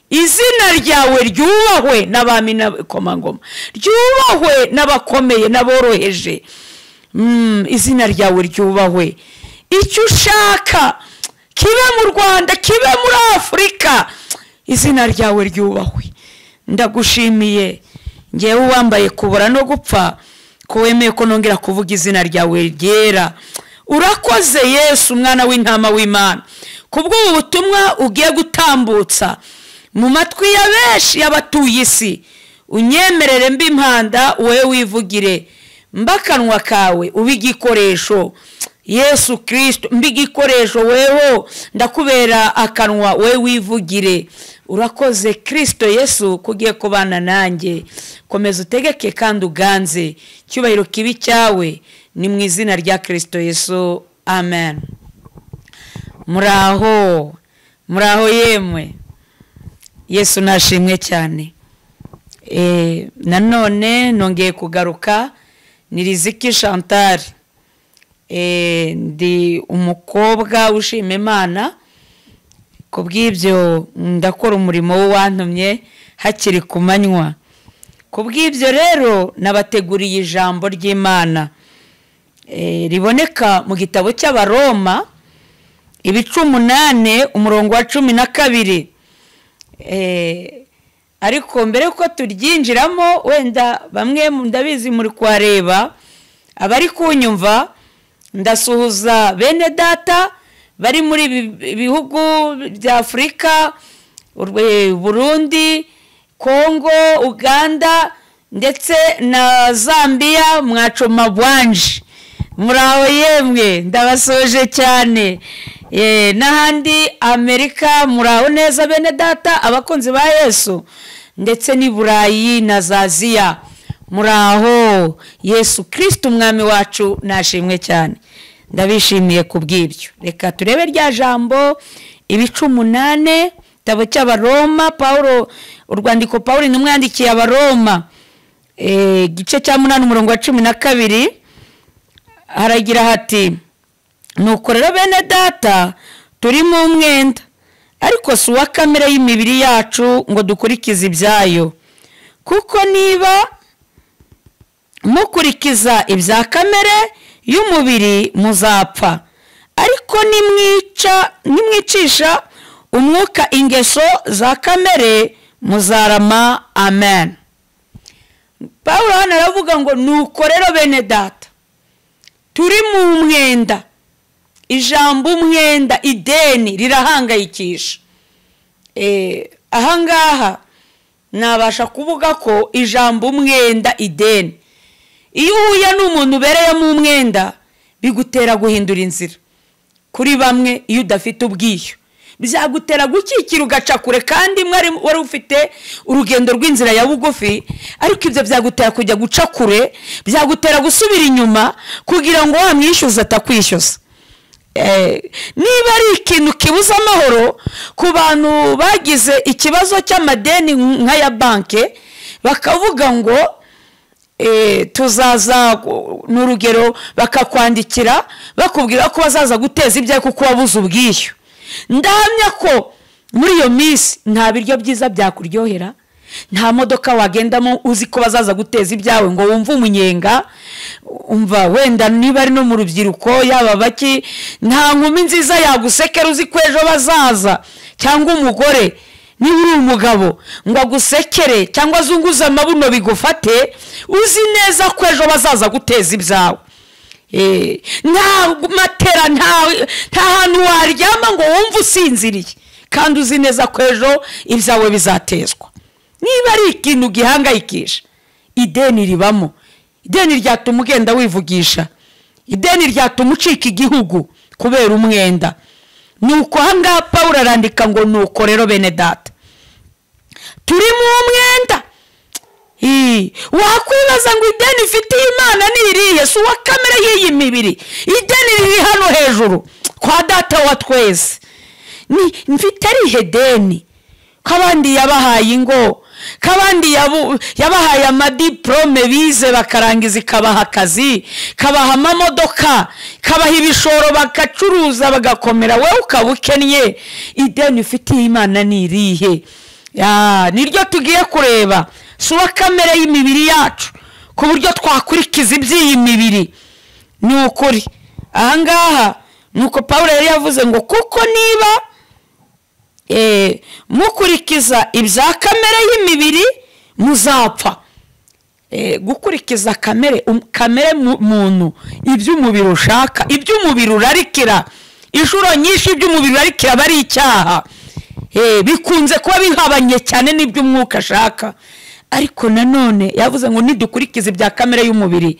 izina ryawe ryubahwe n'abami n'abakomangoma ryubahwe n'abakomeye n'aboroheje Mm, izina ryawe ryubahwe icyo ushaka kibe mu rwanda kibe muri afurika izina ryawe ryubahwe ndagushimiye ngewe uwambaye kubura no gupfa ko wemeye ko nongera kuvuga izina ryawe ryera urakoze yesu umwana w'intama w'imana kubw'ubu butumwa ugiye gutambutsa mu matwi ya benshi y'abatuye isi unyemerere mbi impanda wowe wivugire mba akanwa kawe ube igikoresho yesu kirisito mba igikoresho weho ndakubera akanwa wowe wivugire urakoze kirisito yesu ko ugiye kubana nanjye komeza utegeke kandi uganze icyubahiro kibi cyawe ni mu izina rya kirisito yesu amen muraho muraho yemwe yesu nashimwe cyane Eh, nanone nongeye kugaruka ni riziki chantal Eh, ndi umukobwa ushima imana ku bw'ibyo ndakora umurimo w'uwantumye hakiri ku manywa ku bw'ibyo rero nabateguriye ijambo ry'imana Eh, riboneka mu gitabo cy'abaroma ibice umunani umurongo wa cumi na kabiri Eh, ariko mbere yuko turyinjiramo wenda bamwe mu- ndabizi muri kuhareba abari kunyumva ndasuhuza bene data bari muri ibi bihugu bya afurika urwe- burundi kongo uganda ndetse na zambiya mwacoma bwanje muraho yemwe ndabasoje cyane Eh, n'ahandi amerika muraho neza bene data abakunzi ba yesu ndetse n'i burayi na za aziya muraho yesu kirisiti umwami wacu nashimwe cyane ndabishimiye ku bw'ibyo reka turebe rya jambo ibice umunani igitabo cy'abaroma paul urwandiko paul intumwa yandikiye abaroma Eh, igice cya munani umurongo wa cumi na kabiri haragira hati nuko rero bene data turi mu mwenda ariko si uwa kamere y'imibiri yacu ngo dukurikize ibyayo kuko niba mukurikiza ibya kamere y'umubiri muzapfa ariko nimwica nimwicisha umwuka ingeso za kamere muzarama amen paul hano aravuga ngo nuko rero bene data turi mu mwenda ijambo umwenda ideni rirahangayikisha ahangaha nabasha kuvuga ko ijambo umwenda ideni iyo uhuye n'umuntu ubereyemo umwenda bigutera guhindura inzira kuri bamwe iyo udafite ubwiyo byagutera gukikira ugaca kure kandi wari ufite urugendo rw'inzira ya bugufi ariko ibyo byagutera kujya guca kure byagutera gusubira inyuma kugira ngo wamwishyuze atakwishyuza niba ari ikintu kibuza amahoro ku bantu bagize ikibazo cy'amadeni nk'aya banki bakavuga ngo tuzaza ni urugero bakakwandikira bakubwira ko bazaza guteza ibyawe kuko wabuze ubwishyu ndahamya ko muri iyo minsi nta biryo byiza byakuryohera nta modoka wagendamo uzi ko bazaza guteza ibyawe ngo wumve umunyenga umva wenda niba ari no mu rubyiruko yaba baki nta nkumi nziza yagusekera uzi ko ejo bazaza cyangwa umugore niba uri umugabo ngo agusekere cyangwa azunguze amabuno bigufate uzi neza ko ejo bazaza guteza ibyawe nta matera nta hantu waryama ngo wumve usinziriye kandi uzi neza ko ejo ibyawe bizatezwa niba ari ikintu gihangayikisha ideni ribamo ideni ryatuma ugenda wivugisha ideni ryatuma ucika igihugu kubera umwenda nuko ahangaha paul arandika ngo nuko rero bene data turi mu mwenda wakwibaza ngo ideni ifitiye imana ni irihe si uwa kamere y'iyi mibiri ideni riri hano hejuru kwa data wa twese mfite arihe deni ko abandi yabahaye ingo ko abandi yabahaye amadiporome bize bakarangiza ikabaha akazi kabaha amamodoka kabaha ibishoro bagacuruza bagakomera wowe ukaba ukennye ideni ufitiye imana ni irihe niryo tugiye kureba si uwa kamere y'imibiri yacu ku buryo twakurikiza iby'iyi mibiri ni ukuri ahangaha nuko paul yari yavuze ngo kuko niba mukurikiza ibya kamere y'imibiri muzapfa gukurikiza kamere kamere muntu iby'umubiri ushaka iby'umubiri urarikira inshuro nyinshi iby'umubiri urarikira aba ari icyaha bikunze kuba bihabanye cyane n'iby'umwuka ashaka ariko nanone yavuze ngo nidukurikize ibya kamere y'umubiri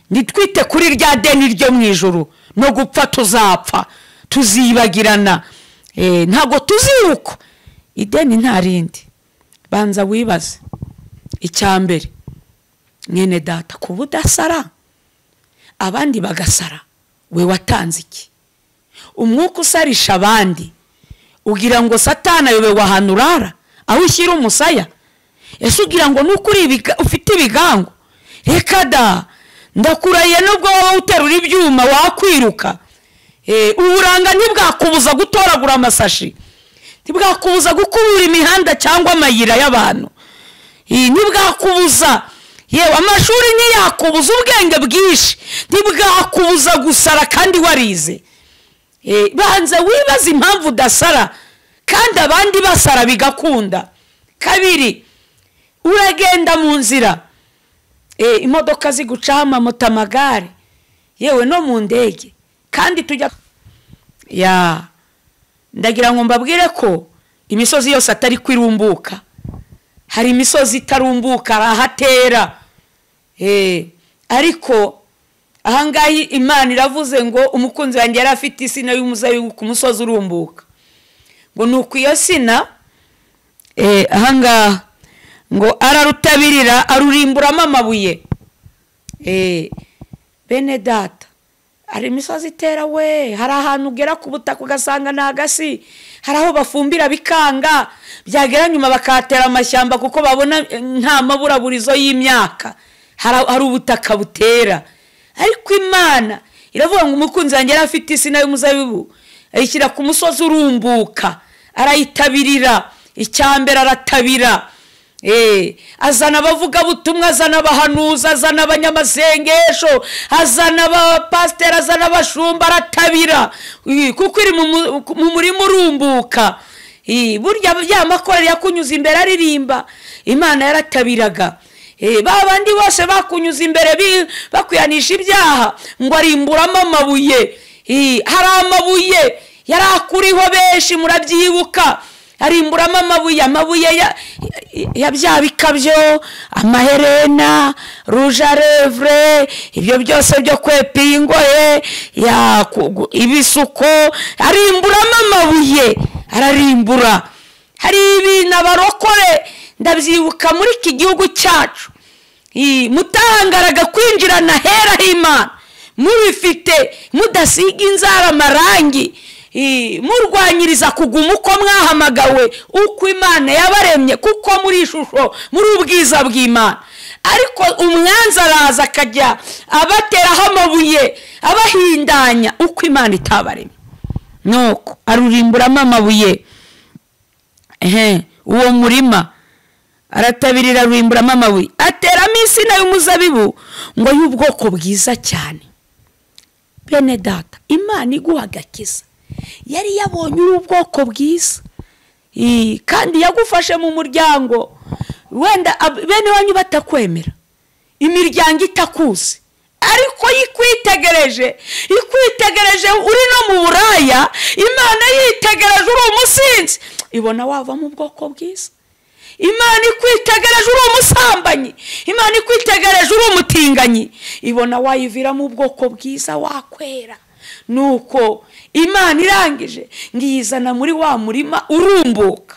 nitwite kuri rya deni ryo mu ijoro no gupfa tuzapfa tuzibagirana ntabwo tuziruka ideni nta rindi banza wibaze icya mbere mwene data kuba udasara abandi bagasara we watanze iki umwuka usarisha abandi ugira ngo satana ayobewe ahantu urara aho ushyira umusaya ese ugira ngo nuko ufite ibigango reka da ndakurahiye nubwo wowe uterura ibyuma wakwiruka uburanga ntibwakubuza gutoragura amasashi ntibwakubuza gukubura imihanda cyangwa amayira y'abantu ntibwakubuza yewe amashuri ntiyakubuza ubwenge bwinshi ntibwakubuza gusara kandi warize banza wibaze impamvu udasara kandi abandi basara bigakunda kabiri uragenda mu nzira imodoka zigucaho amamoto amagare yewe no mu ndege kandi tujya ya ndagira ngo mbabwire ko imisozi yose atari kwirumbuka hari imisozi itarumbuka arahatera ariko ahangaha imana iravuze ngo umukunzi wanjye yari afite isina y'umuzabibu ku musozi urumbuka ngo ni uku iyo sina ahangaha ngo ararutabirira arurimburamo amabuye bene data hari imisozi itera we hari ahantu ugera ku butaka ugasanga ni agasi hari aho bafumbira bikanga byagera nyuma bakahatera amashyamba kuko babona nta maburaburizo y'imyaka hari ubutaka butera ariko imana iravuga ngo umukunzi wanjye yari afite isina y'umuzabibu ayishyira ku musozi urumbuka arayitabirira icyambere aratabira azana abavugabutumwa azana abahanuza azana abanyamasengesho azana abapasiteri azana abashumba aratabira kuko iri mu murima urumbuka burya ya makorari yakunyuze imbere aririmba imana yaratabiraga Eh, ba bandi bose bakunyuza imbere bi- bakwihanisha ibyaha ngo arimburamo amabuye Eh, hari amabuye yari akuriho benshi murabyibuka arimburamo amabuye amabuye ya- ya bya bikabyo amaherena rujarevure ibyo byose byo kwepira ingoye ya- ku- gu- ibisuko arimburamo amabuye ararimbura hari ibintu abarokore ndabyibuka muri iki gihugu cyacu I- mutahangaraga kwinjirana hera h'imana mubifite mudasiga inzara amarangi I- murwanyiriza kuguma uko mwahamagawe uko imana yabaremye kuko muri ishusho muri ubwiza bw'imana ariko umwanzi araza akajya abateraho amabuye abahindanya uko imana itabaremye nuko arurimburamo amabuye ehe uwo murima aratabirira ruhimburamo amabuye ateramo insina y'umuzabibu ngo y'ubwoko bwiza cyane bene data imana iguha agakiza yari yabonye uri ubwoko bwiza Ii, kandi yagufashe mu muryango wenda ab- bene wanyu batakwemera imiryango itakuzi ariko yikwitegereje ikwitegereje uri no mu buraya imana yitegereje uri umusinzi ibona wavamo ubwoko bwiza imana ikwitegereje uri umusambanyi imana ikwitegereje uri umutinganyi ibona wayiviramo ubwoko bwiza wakwera nuko imana irangije ngo iyizana muri wa murima urumbuka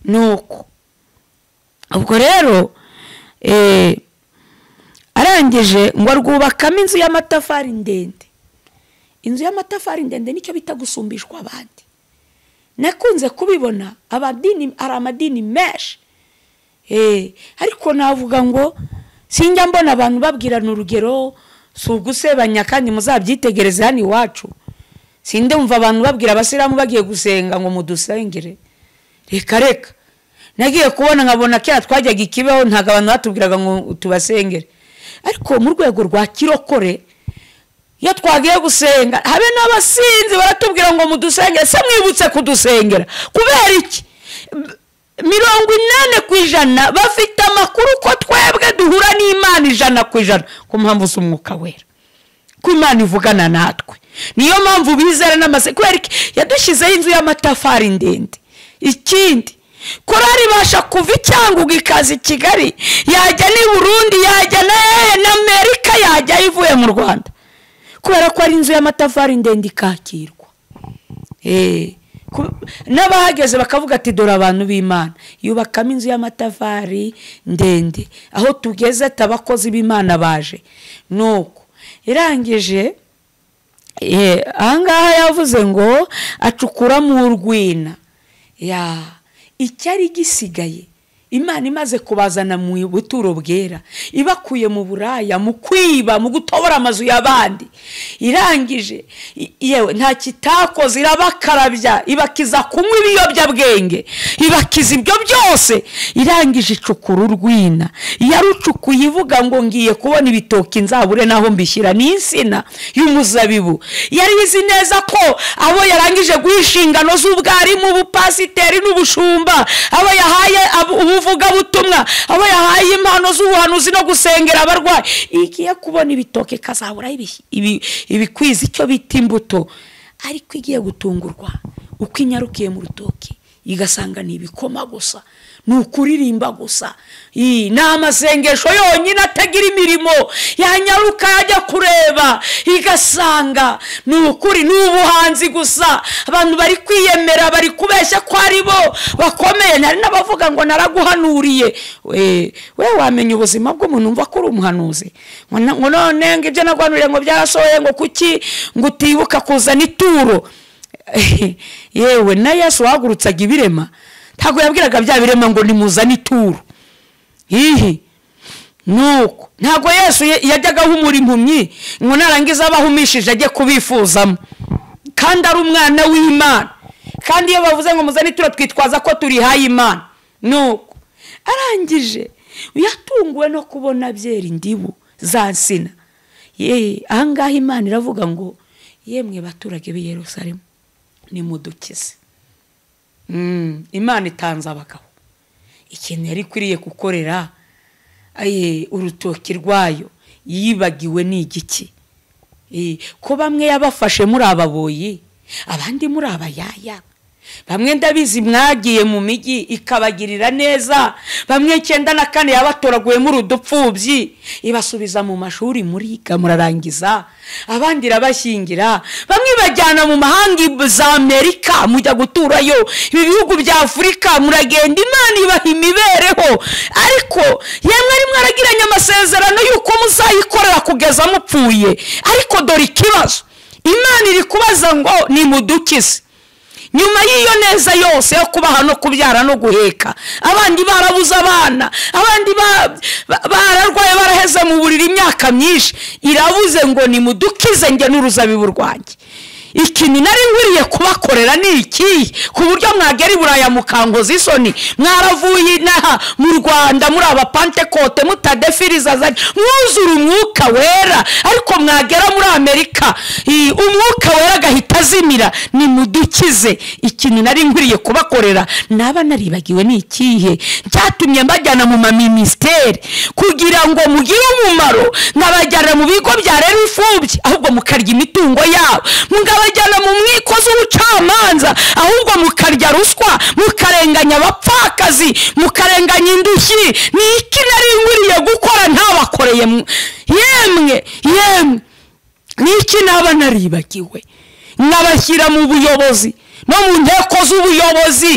nuko ubwo rero eh, arangije ngo arwubakamo inzu y'amatafari ndende inzu y'amatafari ndende nicyo bita gusumbishwa abandi nakunze kubibona abadini hari amadini menshi Eh, ariko navuga ngo sinjya mbona abantu babwirana urugero si ugusebanya kandi muzabyitegereze hano iwacu sindumva abantu babwira abasilamu bagiye gusenga ngo mudusengere reka reka nagiye kubona nkabona kera twajyaga ikibeho ntabwo abantu batubwiraga ngo tubasengere ariko mu rwego rwa kirokore iyo twagiye gusenga habe n'abasinzi baratubwira ngo mudusengere se mwibutse kudusengera kubera iki B- mirongo inani ku ijana bafite amakuru ko twebwe duhura n'imana ijana ku ijana ku mpamvu z'umwuka wera ko imana ivugana natwe niyo mpamvu bizera n'amase kubera iki yadushyizeho inzu y'amatafari ndende ikindi korari ibasha kuva i cyangugu ikaza i kigali yajya n'i burundi yajya na hehe n'amerika yajya ivuye mu rwanda kubera ko ari inzu y'amatafari ndende ikakirwa Eh, ku- n'abahageze bakavuga ati dore abantu b'imana yubakamo inzu y'amatafari ndende aho tugeze abakozi b'imana baje nuko irangije eh, ahangaha yavuze ngo acukura mu urwina ya icyari gisigaye imana imaze kubazana mu buturo bwera ibakuye mu buraya mu kwiba mu gutobora amazu y'abandi irangije i- yewe nta kitakoze irabakarabya ibakiza kunywa ibiyobyabwenge ibakiza ibyo byose irangije icukura urwina yarucukuye ivuga ngo ngiye kubona ibitoki nzabure naho mbishyira ni insina y'umuzabibu yari izi neza ko abo yarangije guha inshingano z'ubwarimu ubupasiteri n'ubushumba abo yahaye ab- ubuvugabutumwa abo yahaye impano z'ubuhanuzi no gusengera abarwayi igiye kubona ibitoki ikazabura ibi- ibi- ibikwiza icyo bita imbuto ariko igiye gutungurwa uko inyarukiye mu rutoki igasanga ni ibikoma gusa ni ukuririmba gusa Ii, ni amasengesho yonyine atagira imirimo yanyaruka yajya kureba igasanga ni ukuri ni ubuhanzi gusa abantu bari kwiyemera bari kubeshya ko ari bo bakomeye nari n'abavuga ngo naraguhanuriye we we wamenya ubuzima bw'umuntu umva ko uri umuhanuzi ngo na- ngo none ngo ibyo naguhanuriye ngo byarasohoye ngo kuki ngo utibuka kuzana ituro yewe na yesu wahagurutsaga ibirema ntabwo yabwiraga bya birema ngo nimuzane ituro hihi nuko ntabwo yesu ye- yajyaga ahumura impumyi ngo narangiza abahumishije ajye kubifuzamo kandi ari umwana w'imana kandi iyo bavuze ngo muzane ituro twitwaza ko turihaye imana nuko arangije yatunguwe no kubona byera indibu za nsina ye ahangaha imana iravuga ngo yemwe baturage b'i yerusalemu nimudukize Mm, imana itanze abagabo ikintu yari ikwiriye gukorera eh, urutoki rwayo yibagiwe ni igiki Eh, ko bamwe yabafashe muri ababoyi abandi muri abayaya bamwe ndabizi mwagiye mu mijyi ikabagirira neza bamwe icyenda na kane yabatoraguyemo udupfubyi ibasubiza mu mashuri muriga murarangiza abandi irabashyingira bamwe ibajyana mu mahanga za amerika mujya guturayo ibi bihugu bya afurika muragenda imana ibaha imibereho ariko yemwe arimo aragiranye amasezerano y'uko muzayikorera kugeza mupfuye ariko dore ikibazo imana iri kubaza ngo nimudukize nyuma y'iyo neza yose yo kubaha no kubyara no guheka abandi barabuze abana abandi ba- ba- bararwaye baraheze mu buriri imyaka myinshi irabuze ngo nimudukize njye n'uruzabibu rwanjye ikintu nari nkwiriye kubakorera ni ikihe ku buryo mwagera i buraya mukankoza isoni mwaravuye inaha mu rwanda muri abapantekote mutadefiriza zari mwuzura umwuka wera ariko mwagera muri amerika i- umwuka wera agahita azimira nimudukize ikintu nari nkwiriye kubakorera naba naribagiwe ni ikihe cyatumye mbajyana mu maminisiteri kugira ngo mugire umumaro nkabajyana mu bigo byareba imfubyi ahubwo mukarya imitungo yabo mukabajyana mu nkiko z'ubucamanza ahubwo mukarya ruswa mukarenganya abapfakazi mukarenganya indushyi ni iki nari nkwiriye gukora ntabakoreye mwe? yemwe yemwe niki naba naribagiwe nkabashyira mu buyobozi no mu nteko z'ubuyobozi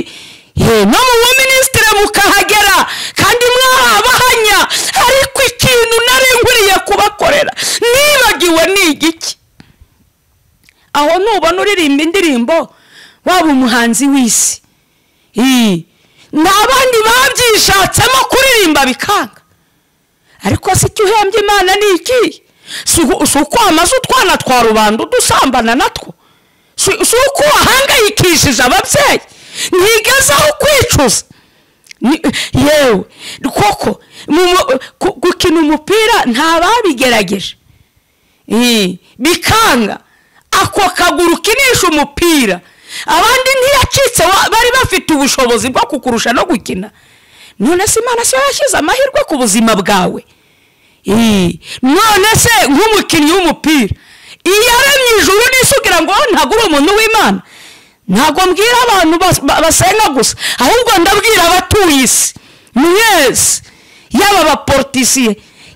ye, no mu buminisitiri mukahagera kandi mwahabahanya ariko ikintu nari nkwiriye kubakorera nibagiwe ni igiki aho nubona uririmba indirimbo waba umuhanzi w'isi Ii, n'abandi babyishatsemo kuririmba bikanga ariko se icyo uhembye imana ni iki si uku- si uko wamaze utwana twa rubanda udusambana natwo si si uko wahangayikishije ababyeyi ntigezaho kwicuza Ni- yewe koko mu- mu- ku- gukina umupira nta babigerageje Eh, bikanga ako kaguru kinisha umupira abandi ntiyacitse wa- bari bafite ubushobozi bwo kukurusha no gukina none se imana se yashyize amahirwe ku buzima bwawe Eh, none se nk'umukinnyi w'umupira iyo aremye ijuru n'isugira ngo ntabwo uri umuntu w'imana ntabwo mbwira abantu bas- ba- basenga gusa ahubwo ndabwira abatuye isi mwese yaba abaporotisiye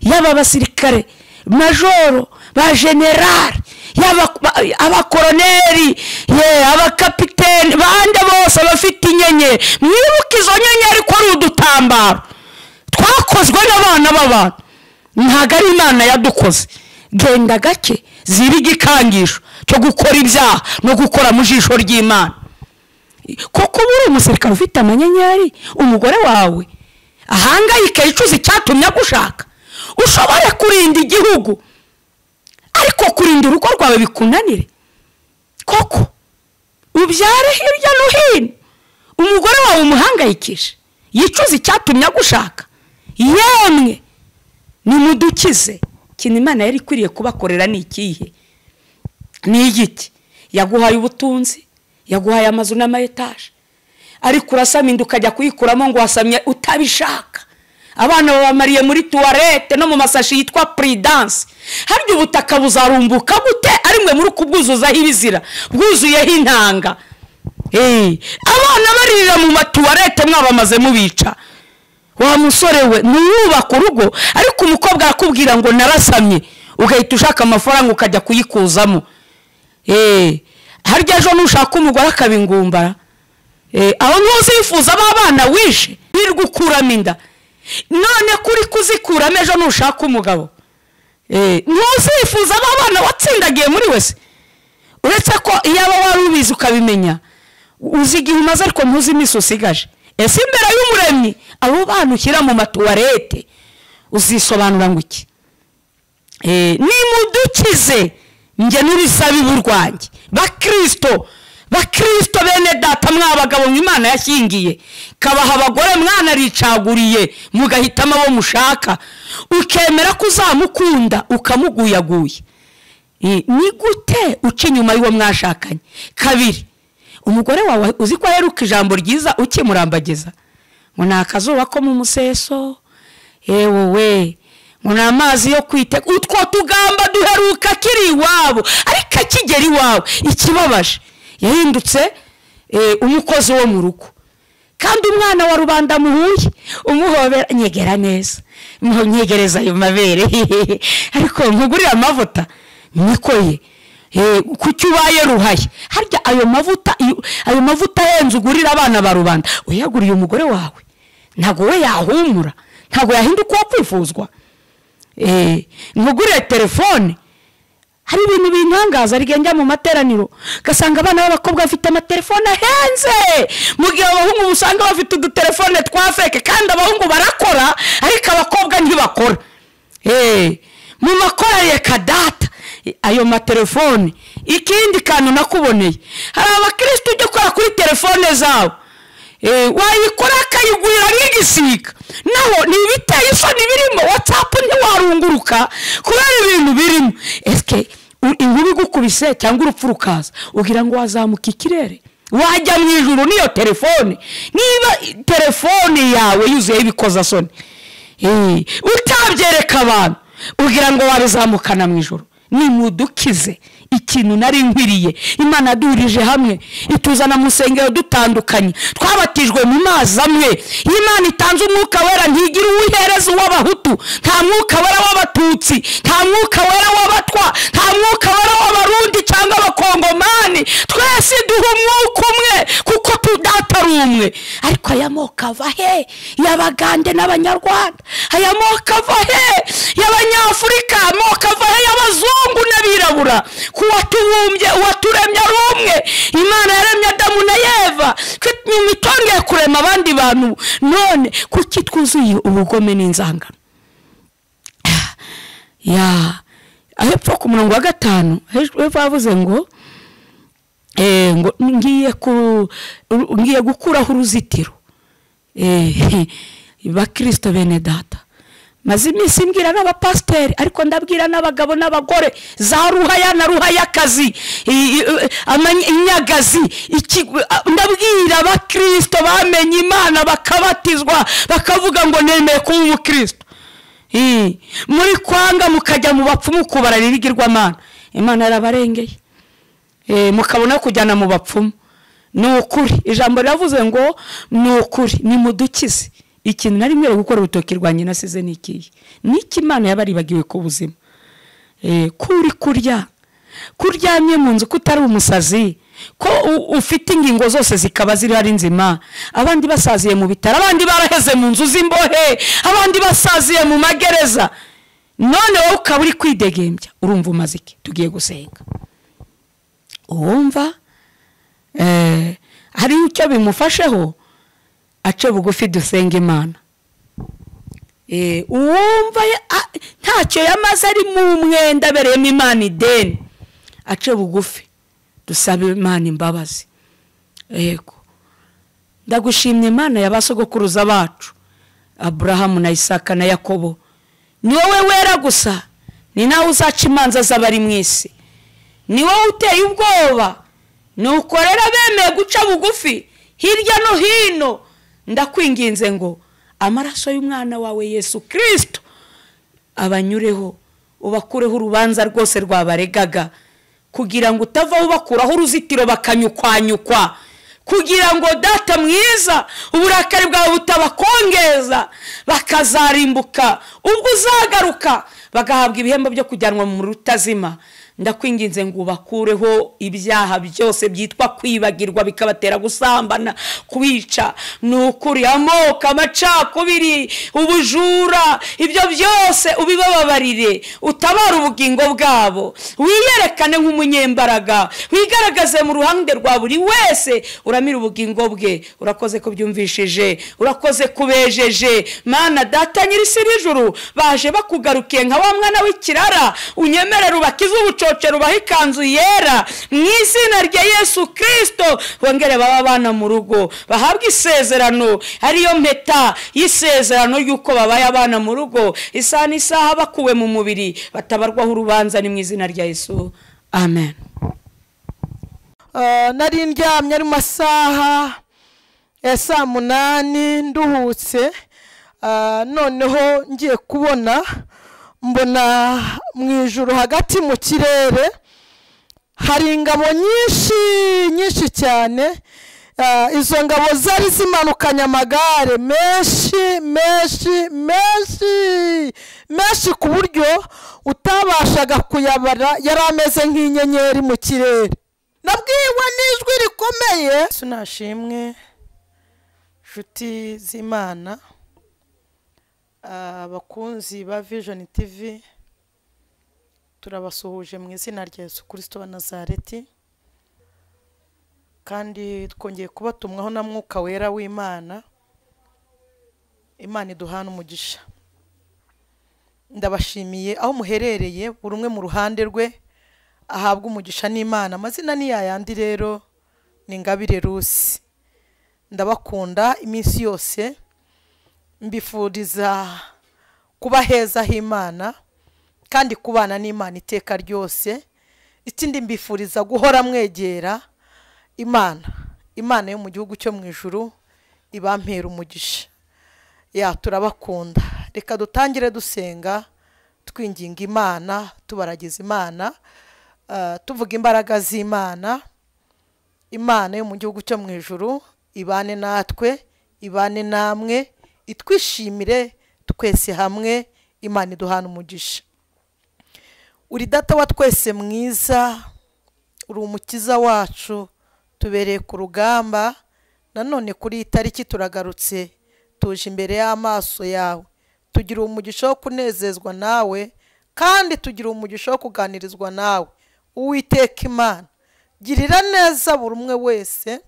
yaba abasirikare majoro ba generari yaba ba- abakoroneri ye abakapiteni bande bose abafite inyenyeri mwibuke izo nyenyeri ko ari udutambaro twakozwe n'abana b'abantu ntabwo ari imana yadukoze genda gake ziba igikangisho cyo gukora ibyaha no gukora mu jisho ry'imana kuko uba uri umusirikare ufite amanyenyeri umugore wawe ahangayike yicuza icyatumye agushaka ushobora kurinda igihugu ariko kurinda urugo rwawe bikunanire koko ubyare hirya no hino umugore wawe umuhangayikishe yicuza icyatumye agushaka yemwe nimudukize ikintu imana yari ikwiriye kubakorera ni ikihe ni igiti yaguhaye ubutunzi yaguhaye amazu n'amayetaje ariko urasaminda ukajya kuyikuramo ngo wasamye utabishaka abana babamariye muri tuwarete no mu masashi yitwa puridanse harya ubutaka buzarumbuka gute ari mwe muri kubwuzuzaho ibizira bwuzuyeho intanga Eh, abana baririra mu matuwarete mwabamaze mubica wa musore we ntiyubake urugo ariko umukobwa arakubwira ngo narasamye ugahita ushaka amafaranga ukajya kuyikuzamo Eh, harya ejo nushaka umugore akaba ingumbara Eh, aho ntuzifuza aba bana wishe wirirwa ukuramo inda none kuri kuzikuramo ejo nushaka umugabo Eh, ntuzifuza aba bana watsindagiye muri wese uretse ko iyaba wari ubizi ukabimenya uzi igihe umaze ariko ntuzi iminsi usigaje ese imbere y'umuremyi abo bana ushyira mu matuwarete uzisobanura ngo iki Eh, nimudukize njye n'urusabibu rwanjye bakirisito bakirisito bene data mwabagabo imana yashyingiye kabaha abagore mwanaricaguriye mugahitamo abo mushaka ukemera ko uzamukunda ukamuguyaguye Eh, ni gute uca inyuma y'uwo mwashakanye kabiri umugore wawe uzi ko aheruka ijambo ryiza ukimurambagiza ngo ni akazuba ko mu museso yewe we ngo ni amazi yo kwiteka utwo tugamba duheruka akiri iwabo ariko akigera iwabo ikibabaje yahindutse eh, umukozi wo mu rugo kandi umwana wa rubanda muhuye umuhobera nyegera neza Muho- nyegereza ayo mabere ariko nkugurire amavuta niko ye Eh, kuki ubaye ruhaye harya ayo mavuta iyo- ayo mavuta ahenze ugurira abana ba rubanda uyaguriye umugore wawe ntabwo we yahumura ntabwo yahinduka uwo kwifuzwa Eh, ntugurire telefone hari ibintu bintangaza rigenda mu materaniro ugasanga abana b'abakobwa bafite amatelefone ahenze mu gihe abahungu usanga bafite udutelefone twa feke kandi abahungu barakora ariko abakobwa ntibakora Eh, mu makorere kadata ayo matelefone ikindi kantu nakuboneye hari abakirisitu ujya ukora kuri telefone zabo Eh, wayikora akayigurira nk'igisiga naho ni ibiteye isoni birimo watsapu ntiwarunguruka kubera ibintu birimo esike u- inkuru igukubise cyangwa urupfu rukaza ugira ngo wazamuka ikirere wajya mu ijuru n'iyo telefone niba i- telefone yawe yuzuyeho ibikozasoni Eh, utabyereka abantu ugira ngo wabizamukana mu ijoro nimudukize ikintu nari nkwiriye imana yaduhurije hamwe ituzana mu nsengero dutandukanye twabatijwe mu mazi amwe iyo imana itanze umwuka wera ntigira uwo ihereza uw'abahutu nta mwuka wera w'abatutsi nta mwuka wera w'abatwa nta mwuka wera w'abarundi cyangwa abakongomani twese duha umwuka umwe kuko tudata ari umwe ariko aya moko ava he y'abagande n'abanyarwanda aya moko ava he y'abanyafurika amoko ava he y'abazungu n'abirabura ku watubumbye uwaturemye ari umwe imana yaremye adamu na yeva nyuma itongeye kurema abandi bantu none kuki twuzuye ubugome n'inzangano ya hepfo ku murongo wa gatanu hejuru hepfo havuze ngo Eh, ngo ngiye ku ru- ngiye gukuraho uruzitiro Eh, bakristo bene data maze iminsi mbwira n'abapasiteri ariko ndabwira n'abagabo n'abagore za ruhaya na ruhayakazi i- i- amany- inyagazi iki- a- ndabwira abakristo bamenye imana bakabatizwa bakavuga ngo nemeye kuba umukristo Eh, muri kwanga mukajya mu bapfumu kubararira ibigirwamana imana yarabarengeye Eh, mukabona kujyana mu bapfumu ni ukuri ijambo riravuze ngo ni ukuri ni mudukize ikintu nari nkwiye gukora urutoki rwanjye nasize ni ikihe ni iki imana yabaribagiwe ku buzima Eh, ko uri kurya ko uryamye mu nzu ko utari umusazi ko u- ufite ingingo zose zikaba ziriho ari nzima abandi basaziye mu bitaro abandi baraheze mu nzu z'imbohe abandi basaziye mu magereza none wowe ukaba uri kwidegembya urumva umaze iki tugiye gusenga uwumva eh, hari icyo bimufasheho ace bugufi dusenga imana Eh, uwumva ya- a- ntacyo yamaze ari mu mwenda abereyemo imana ideni ace bugufi dusabe imana imbabazi yego ndagushimye imana ya ba sogokuruza bacu aburahamu na isaka na yakobo ni wowe wera gusa ni nawe uzaca imanza z'abari mu isi ni wowe uteye ubwoba nukorera bemeye guca bugufi hirya no hino ndakwinginze ngo amaraso y'umwana wawe yesu kirisito abanyureho ubakureho urubanza rwose rwabaregaga kugira ngo utavaho ubakuraho uruzitiro bakanyukwanyukwa kugira ngo data mwiza uburakari bwawe butabakongeza bakazarimbuka ubwo uzagaruka bagahabwa ibihembo byo kujyanwa mu rutazima ndakwinginze ngo ubakureho ibyaha byose byitwa kwibagirwa bikabatera gusambana kwica ni ukuri amoko amacakubiri ubujura ibyo byose ubibababarire utabare ubugingo bwabo wiyerekane nk'umunyembaraga wigaragaze mu ruhande rwa buri wese uramire ubugingo bwe urakoze ko byumvishije urakoze kubejeje mana data nyirisi n'ijuru baje bakugarukiye nka wa mwana w'ikirara unyemerere ubakize ubucocero ubahe ikanzu yera mu izina rya yesu kirisito bongere baba abana mu rugo bahabwe isezerano ariyo mpeta y'isezerano y'uko babaye abana mu rugo isaha n'isaha bakuwe mu mubiri batabarwaho urubanza ni mu izina rya yesu amen Ah, nari ndyamye ari mu masaha ya saa munani nduhutse noneho ngiye kubona mbona mu ijoro hagati mu kirere hari ingabo nyinshi nyinshi cyane izo ngabo zari zimanukanye amagare menshi menshi menshi menshi ku buryo utabashaga kuyabara yari ameze nk'inyenyeri mu kirere nabwiwe n'ijwi rikomeye sinashimwe inshuti z'imana abakunzi ba vijoni tivi turabasuhuje mu izina rya Yesu kirisito wa nazareti kandi twongeye kubatumwaho na mwuka wera w'imana imana iduhana umugisha ndabashimiye aho muherereye buri umwe mu ruhande rwe ahabwa umugisha n'imana amazina ni yayandi rero ni ngabire rusi ndabakunda iminsi yose mbifuriza kuba heza h'imana kandi kubana n'imana iteka ryose ikindi mbifuriza guhora mwegera imana imana yo mu gihugu cyo mu ijuru ibampera umugisha ya turabakunda reka dutangire dusenga twinginga imana tubaragiza imana tuvuga imbaraga z'imana imana yo mu gihugu cyo mu ijuru ibane natwe ibane namwe itwishimire twese hamwe imana iduhana umugisha uri data wa twese mwiza uri umukiza wacu tubereye ku rugamba nanone kuri iyi tariki turagarutse tuje imbere y'amaso yawe tugira umugisha wo kunezezwa nawe kandi tugira umugisha wo kuganirizwa nawe uwiteka imana girira neza buri umwe wese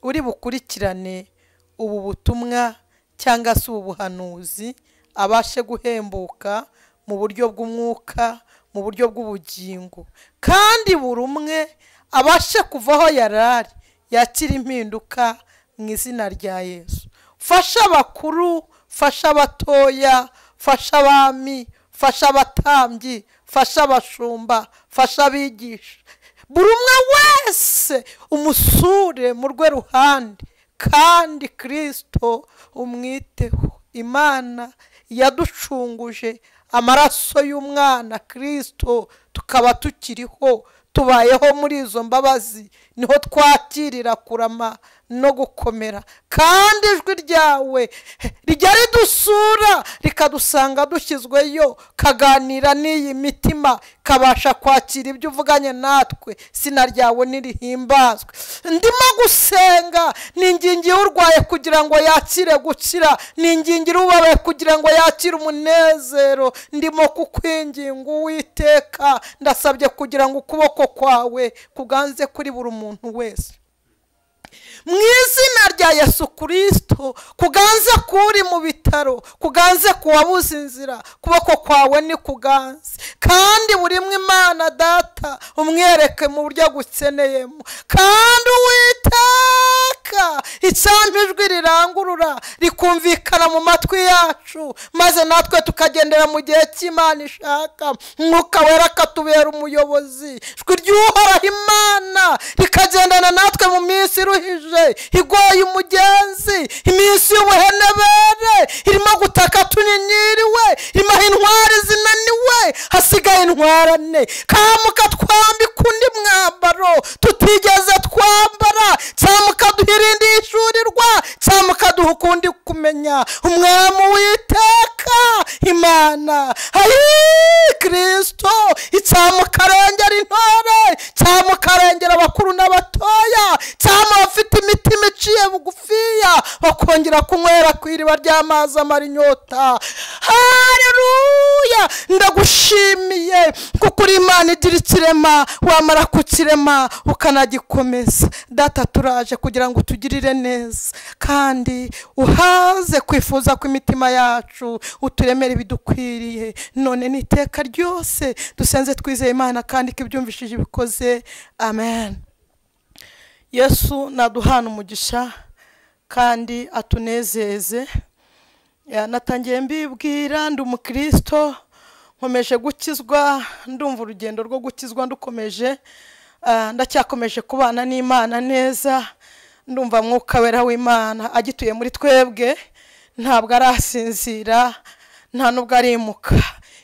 uri bukurikirane ubu butumwa cyangwa se ubuhanuzi abashe guhembuka mu buryo bw'umwuka mu buryo bw'ubugingo kandi buri umwe abashe kuvaho yarari yakira impinduka mu izina rya yesu fasha abakuru fasha abatoya fasha abami fasha abatambyi fasha abashumba fasha abigisha buri umwe wese umusure mu rwe ruhande kandi kirisito umwiteho imana yaducunguje amaraso y'umwana kirisito tukaba tukiriho tubayeho muri izo mbabazi niho twakirira kurama no gukomera kandi ijwi ryawe rijya ridusura rikadusanga dushyizweyo kaganira n'iyi mitima kabasha kwakira ibyo uvuganye natwe sina ryawe ntirihimbazwe ndimo gusenga ningingiye urwaye kugira ngo yakire gukira ningingiye ubabaye kugira ngo yakire umunezero ndimo kukwinginga uwiteka ndasabye kugira ngo ukuboko kwawe kuganze kuri buri muntu wese mu izina rya yesu kirisito kuganze kuri mu bitaro kuganze kuwabuze inzira kuboko kwawe ni kuganze kandi buri imana data umwereke mu buryo agukeneyemo kandi uwiteka icyampa ijwi rirangurura rikumvikana mu matwi yacu maze natwe tukagendera mu gihe cy'imana ishaka mwuka wera akatubera umuyobozi ijwi ry'uhoraho imana rikagendana natwe mu minsi iruhije igoye umugenzi iminsi y'ubuhenebere irimo gutaka tunyinyiriwe irimo intwari zinaniwe hasigaye intwarane kamuka twambika undi mwambaro tutigeze twambara cyamuka duha irindi yishyurirwa cyamuka duha ukundi kumenya umwami witeka imana hari kirisito icyamukarengera intore cyamukarengera abakuru n'abatoya cyamufite imitima iciye bugufiya bakongera kunywera ku iriba ry'amazi amara inyota hareruya ndagushimiye kuko uri imana igira ikirema wamara kukirema ukanagikomeza data turaje kugira ngo utugirire neza kandi uhaze kwifuza kw'imitima yacu uturemere ibidukwiriye none ni iteka ryose dusenze twizeye imana kandi ko ibyumvishije ibikoze amen yesu naduhana umugisha kandi atunezeze natangiye mbibwira ndi umukristo nkomeje gukizwa ndumva urugendo rwo gukizwa ndukomeje ndacyakomeje kubana n'imana neza ndumva mwuka wera w'imana agituye muri twebwe ntabwo arasinzira nta nubwo arimuka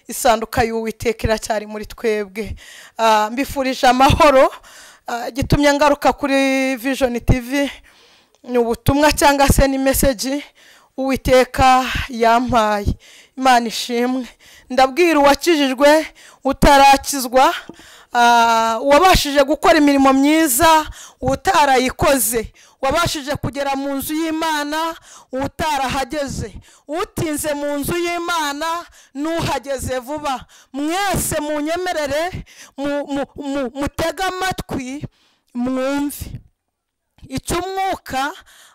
isanduka y'uwiteka iracyari muri twebwe Ah, mbifurije amahoro Ah, igitumye ngaruka kuri vision tv ni ubutumwa cyangwa se ni meseji uwiteka yampaye imana ishimwe ndabwira uwakijijwe utarakizwa ah, uwabashije gukora imirimo myiza utarayikoze wabashije kugera mu nzu y'imana utarahageze utinze mu nzu y'imana n'uhageze vuba mwese munyemerere mu- mu- mu- mutege amatwi mwumve icyo umwuka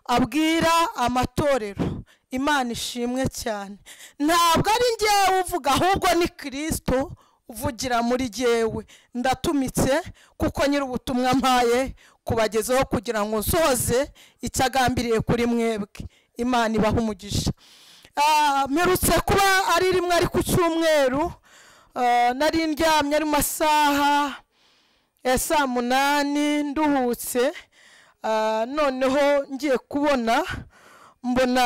abwira amatorero imana ishimwe cyane ntabwo ari ngewe uvuga ahubwo ni kirisito uvugira muri jyewe ndatumitse kuko nyiri ubutumwa mpaye kubagezaho kugira ngo nsoze icyo agambiriye kuri mwebwe imana ibaha umugisha Ah, mperutse kuba ari rimwe ari ku cyumweru ah, nari ndyamye ari mu masaha ya saa munani nduhutse ah, noneho ngiye kubona mbona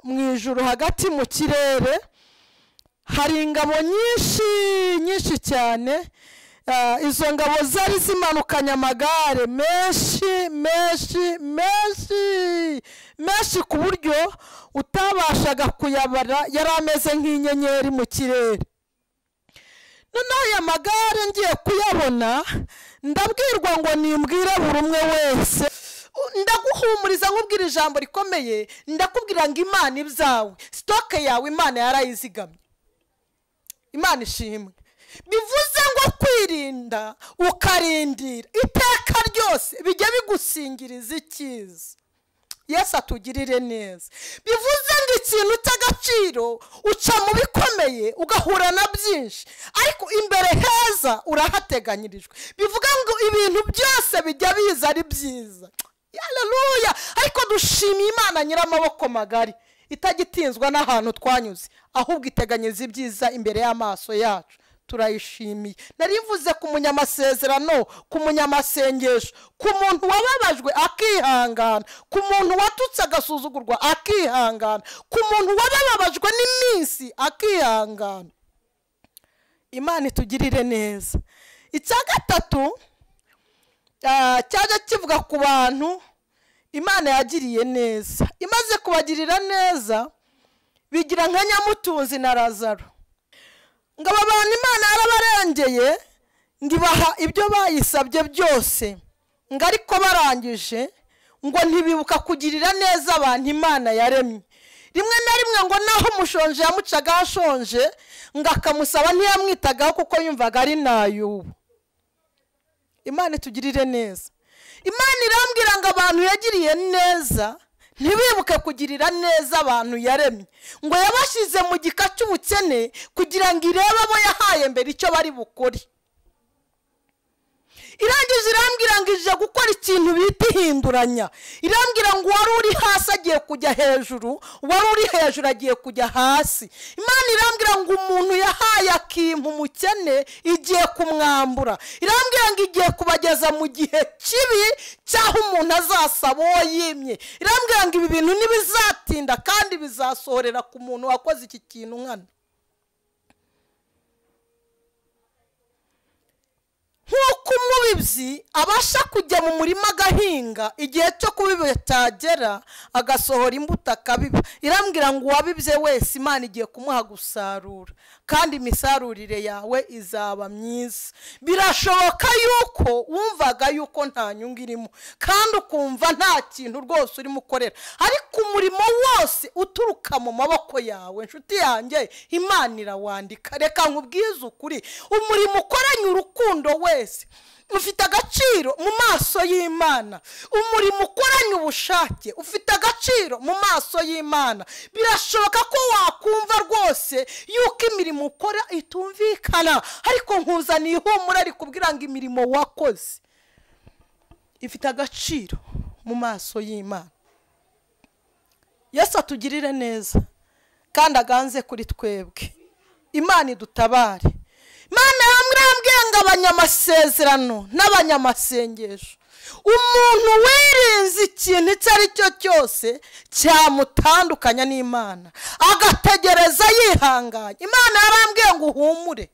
mu ijoro hagati mu kirere hari ingabo nyinshi nyinshi cyane Ah, izo ngabo zari zimanukanye amagare menshi menshi menshi menshi ku buryo utabashaga kuyabara yari ameze nk'inyenyeri mu kirere noneho aya magare ngiye kuyabona ndabwirwa ngo nimbwire buri umwe wese ndaguhumuriza nkubwira ijambo rikomeye ndakubwira ngo imana ibyawe sitoke yawe imana yarayizigamye imana ishimwe bivuze ngo kwirinda ukarindira iteka ryose bijya bigusingiriza icyiza yesu atugirire neza bivuze ngo ikintu cy'agaciro uca mu bikomeye ugahura na byinshi ariko imbere heza urahateganyirijwe bivuga ngo ibintu byose bijya biza ari byiza yararuya ariko dushimiye imana nyir'amaboko magari itagitinzwa n'ahantu twanyuze ahubwo iteganyiriza ibyiza imbere y'amaso yacu turayishimiye nari mvuze ku munyamasezerano ku munyamasengesho ku muntu wababajwe akihangana ku muntu watutse agasuzugurwa akihangana ku muntu wababajwe n'iminsi akihangana imana itugirire neza icya gatatu ah, cyaje kivuga ku bantu imana yagiriye neza imaze kubagirira neza bigira nka nyamutunzi na razaro ngo aba bantu imana yarabarengeye ntibaha ibyo bayisabye byose ngo ariko barangije ngo ntibibuka kugirira neza abantu imana yaremye rimwe na rimwe ngo naho umushonje yamucaga hashonje ngo akamusaba ntiyamwitagaho kuko yumvaga ari nayubu imana itugirire neza imana irambwira ngo abantu yagiriye neza ntibibuke kugirira neza abantu yaremye ngo yabashyize mu gika cy'ubukene kugira ngo irebe abo yahaye mbere icyo bari bukore irangije irambwira ngo ije gukora ikintu bita ihinduranya irambwira ngo uwari uri hasi agiye kujya hejuru uwari uri hejuru agiye kujya hasi imana irambwira ngo umuntu yahaye akintu umukene igiye kumwambura irambwira ngo igiye kubageza mu gihe kibi cy'aho umuntu azasaba uwo yimye irambwira ngo ibi bintu ntibizatinda kandi bizasohorera ku muntu wakoze iki kintu nkana nk'uko umubibyi abasha kujya mu murima agahinga igihe cyo kubiba cyagera agasohora imbuto akabiba irambwira ngo uwabibye wese imana igiye kumuha gusarura kandi imisarurire yawe izaba myiza birashoboka yuko wumvaga yuko nta nyungu irimo kandi ukumva nta kintu rwose urimo ukorera ariko umurimo wose uturuka mu maboko yawe inshuti yanjye imana irawandika reka nkubwize ukuri umurimo ukoranye urukundo wese ufite agaciro mu maso y'imana umurimo ukoranye ubushake ufite agaciro mu maso y'imana birashoboka ko wakumva rwose yuko imirimo ukora itumvikana ariko nkuzaniye ihumura rikubwira ngo imirimo wakoze ifite agaciro mu maso y'imana yesu atugirire neza kandi aganze kuri twebwe imana idutabare imana yambwiye ngo abanyamasezerano n'abanyamasengesho umuntu wirinze ikintu icyo ari cyo cyose cyamutandukanya n'imana agategereza yihanganye imana yarambwiye ngo uhumure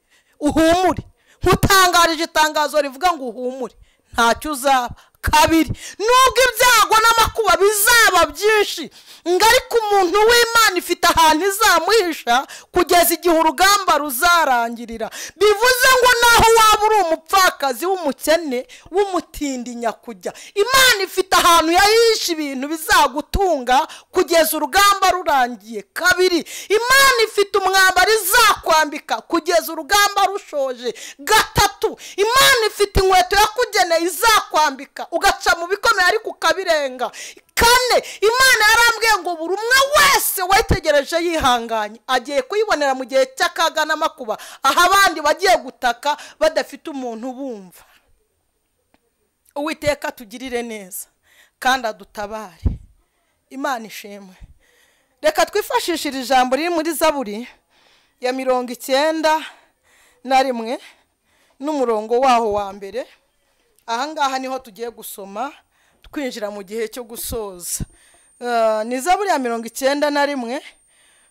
uhumure nkutangarije itangazo rivuga ngo uhumure ntacyo uzaba kabiri nubwo ibyago n'amakuba bizaba byinshi ngo ariko umuntu w'imana ifite ahantu izamuhisha kugeza igihe urugamba ruzarangirira bivuze ngo naho waba uri umupfakazi w'umukene w'umutindi nyakujya imana ifite ahantu yahisha ibintu bizagutunga kugeza urugamba rurangiye kabiri imana ifite umwambaro izakwambika kugeza urugamba rushoje gatatu imana ifite inkweto yakugeneye izakwambika ugaca mu bikomeye ariko ukabirenga kane imana yarambwiye ngo buri umwe wese wayitegereje yihanganye agiye kuyibonera mu gihe cy'akaga n'amakuba aho abandi bagiye gutaka badafite umuntu ubumva uwiteka tugirire neza kandi adutabare imana ishimwe reka twifashishe iri jambo riri muri zaburi ya mirongo icyenda na rimwe n'umurongo waho wa mbere ahangaha niho tugiye gusoma twinjira mu gihe cyo gusoza ni za buriya mirongo icyenda na rimwe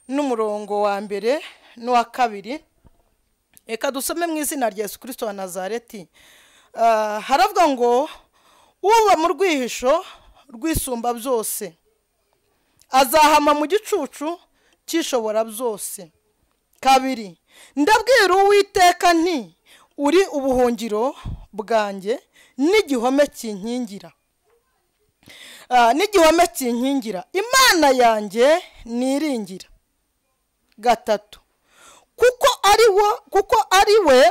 n'umurongo wa mbere n'uwa kabiri reka dusome mu izina rya Yesu kirisito wa nazareti haravuga ngo uba mu rwihisho rwisumba byose azahama mu gicucu cyishobora byose kabiri ndabwira uwiteka nti uri ubuhungiro bwanjye n'igihome kinkingira n'igihome kinkingira imana yanjye niringira gatatu kuko ari wo kuko ari we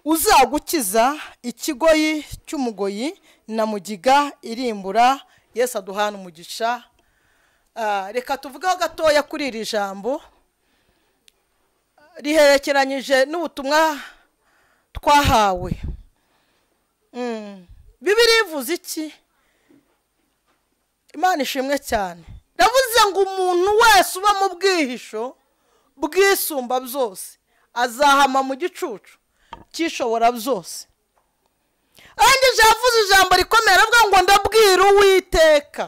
uzagukiza ikigoyi cy'umugoyi na mugiga irimbura yesu aduhana umugisha reka tuvugeho gatoya kuri iri jambo riherekeranyije n'ubutumwa twahawe bibiri ivuze iki imana ishimwe cyane ndavuze ngo umuntu wese uba mu bwihisho bwisumba byose azahama mu gicucu cyishobora byose arangije yavuze ijambo rikomeye aravuga ngo ndabwira uwiteka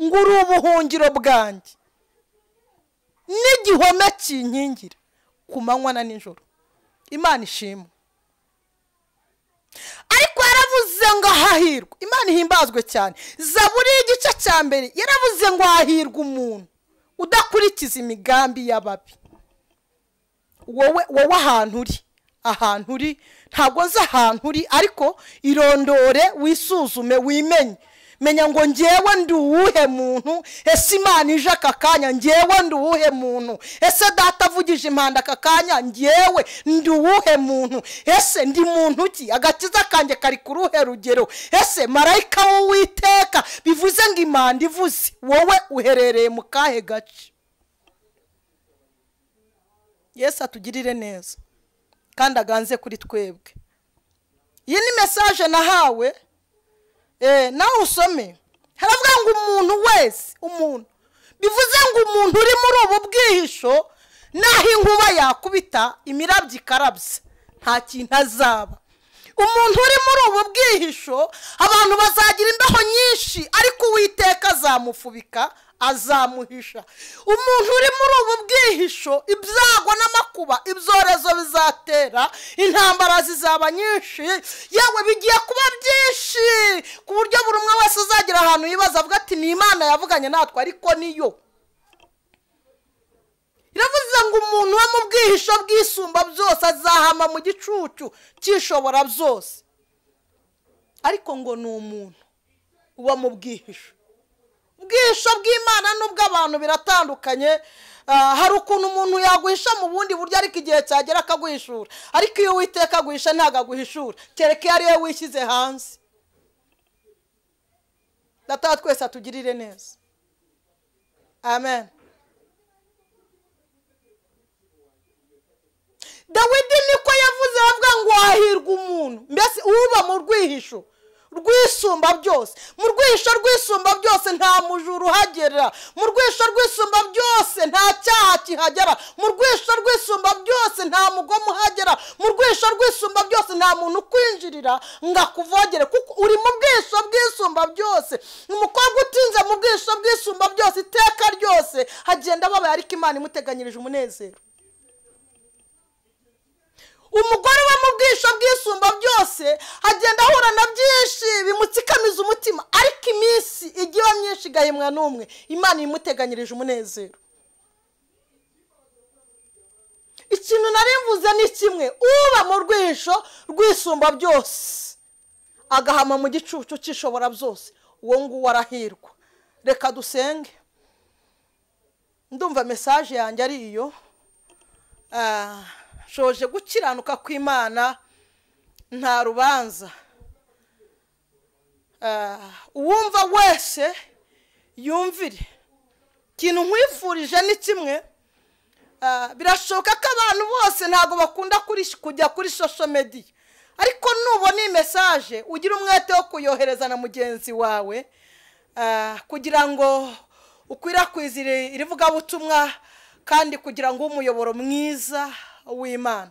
ngo uri ubuhungiro bwanjye n'igihome kinkingira ku manywa na nijoro imana ishimwe ariko yaravuze ngo hahirwa imana ihimbazwe cyane zaburi y'igice cya mbere yaravuze ngo hahirwa umuntu udakurikiza imigambi y'ababi wowe wowe ahantu uri ahantu uri ntabwo azi ahantu uri ariko irondore wisuzume wimenye menya ngo ngewe ndi uwuhe muntu ese imana ije aka kanya ngewe ndi uwuhe muntu ese data avugije impanda aka kanya ngewe ndi uwuhe muntu ese ndi muntu ki agakiza kanjye kari ku ruhe rugero ese marayika w'uwiteka bivuze ngo impanda ivuze wowe uherereye mu kahe gace yesu atugirire neza kandi aganze kuri twebwe iyi ni mesaje nahawe nawe usome haravuga ngo umuntu wese umuntu bivuze ngo umuntu uri muri ubu bwihisho n'aho inkuba yakubita imirabyo ikarabye nta kintu azaba umuntu uri muri ubu bwihisho abantu bazagira imbeho nyinshi ariko uwiteka azamufubika azamuhisha umuntu uri muri ubu bwihisho ibyago n'amakuba ibyorezo bizatera intambara zizaba nyinshi yewe bigiye kuba byinshi ku buryo buri umwe wese uzagira ahantu yibaza avuga ati ni imana yavuganye natwe ariko niyo iravuze ngo umuntu wo mu bwihisho bwisumba byose azahama mu gicucu cyishobora byose ariko ngo ni umuntu uba mu bwihisho ubwisho bw'imana n'ubw'abantu biratandukanye hari ukuntu umuntu yaguhisha mu bundi buryo ariko igihe cyagera akaguhishura ariko iyo witeka aguhisha ntabwo aguhishura kereka iyo ariyo wishyize hanze data twese atugirire neza amen dawidi niko yavuze avuga ngo wahirwa umuntu mbese uba mu rwihisho rwisumba byose mu rwisho rwisumba byose nta mujura uhagera mu rwisho rwisumba byose nta cyaha kihagera mu rwisho rwisumba byose nta mugoma uhagera mu rwisho rwisumba byose nta muntu ukwinjirira ngo akuvogere kuko uri mu bwisho bwisumba byose umukobwa utinze mu bwisho bwisumba byose iteka ryose hagenda ababaye ariko imana imuteganyirije umunezero umugore uba mu bwisho bwisumba byose agenda ahura na byinshi bimutsikamiza umutima ariko iminsi igihe myinshi igahimwa n'umwe imana imuteganyirije umunezero ikintu nari mvuze ni kimwe uba mu rwisho rwisumba byose agahama mu gicucu cy'ishobora byose uwo nguwo arahirwa reka dusenge ndumva mesaje yanjye ari iyo shoje gukiranuka kw'imana nta rubanza uwumva wese yumvire ikintu nkwifurije ni kimwe birashoboka ko abantu bose ntabwo bakunda kujya kuri shosho mediya ariko nubona iyi mesaje ugira umwete wo kuyohereza na mugenzi wawe kugira ngo ukwirakwize iri vugabutumwa kandi kugira ngo umuyoboro mwiza w'imana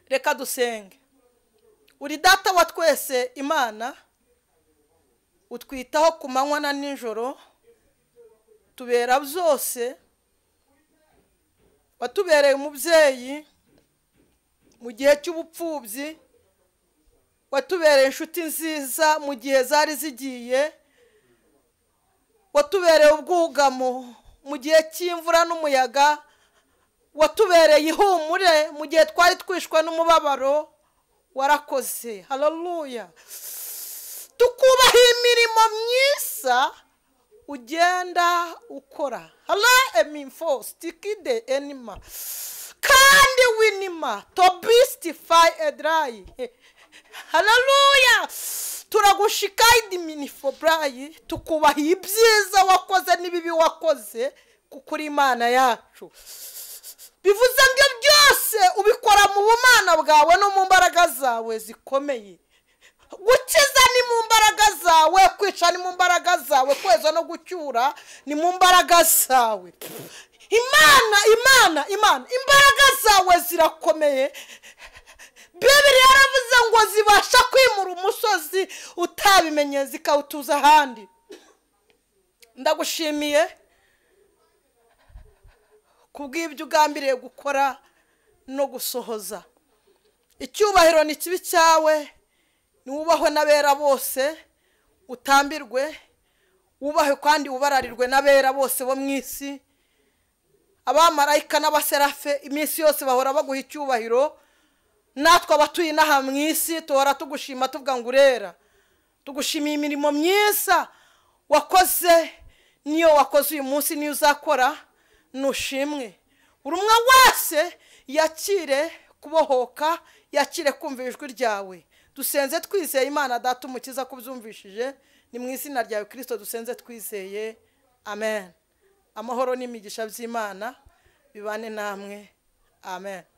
reka dusenge uri data wa twese imana utwitaho ku manywa na nijoro tubera byose watubereye umubyeyi mu gihe cy'ubupfubyi watubereye inshuti nziza mu gihe zari zigiye watubereye ubwugamo mu gihe cy'imvura n'umuyaga watubereye ihumure mu gihe twari twishwe n'umubabaro warakoze hararuya tukubaho imirimo myiza ugenda ukora hara emimfo sitikide enima kandi winima tobisitifayi edirayi hararuya turagushikayidi minifo burayi tukubaha ibyiza wakoze n'ibibi wakoze kuko uri imana yacu bivuze ngo byose ubikora mu bumana bwawe no mu mbaraga zawe zikomeye gukiza ni mu mbaraga zawe kwica ni mu mbaraga zawe kweza no gucyura ni mu mbaraga zawe imana imana imana imbaraga zawe zirakomeye bibiri yaravuze ngo zibasha kwimura umusozi utabimenye zikawutuza ahandi ndagushimiye kubw'ibyo ugambiriye gukora no gusohoza icyubahiro ni kibi cyawe niwubahwe n'abera bose utambirwe wubahwe kandi ubararirwe n'abera bose bo mu isi abamarayika n'abaserafe iminsi yose bahora baguha icyubahiro natwe abatuye inaha mu isi duhora tugushima tuvuga ngo urera tugushimiye imirimo myiza wakoze niyo wakoze uyu munsi niyo uzakora nushimwe buri umwe wese yakire kubohoka yakire kumva ijwi ryawe dusenze twizeye imana data umukiza ko ubyumvishije ni mu izina ryawe kirisito dusenze twizeye amen amahoro n'imigisha by'imana bibane namwe amen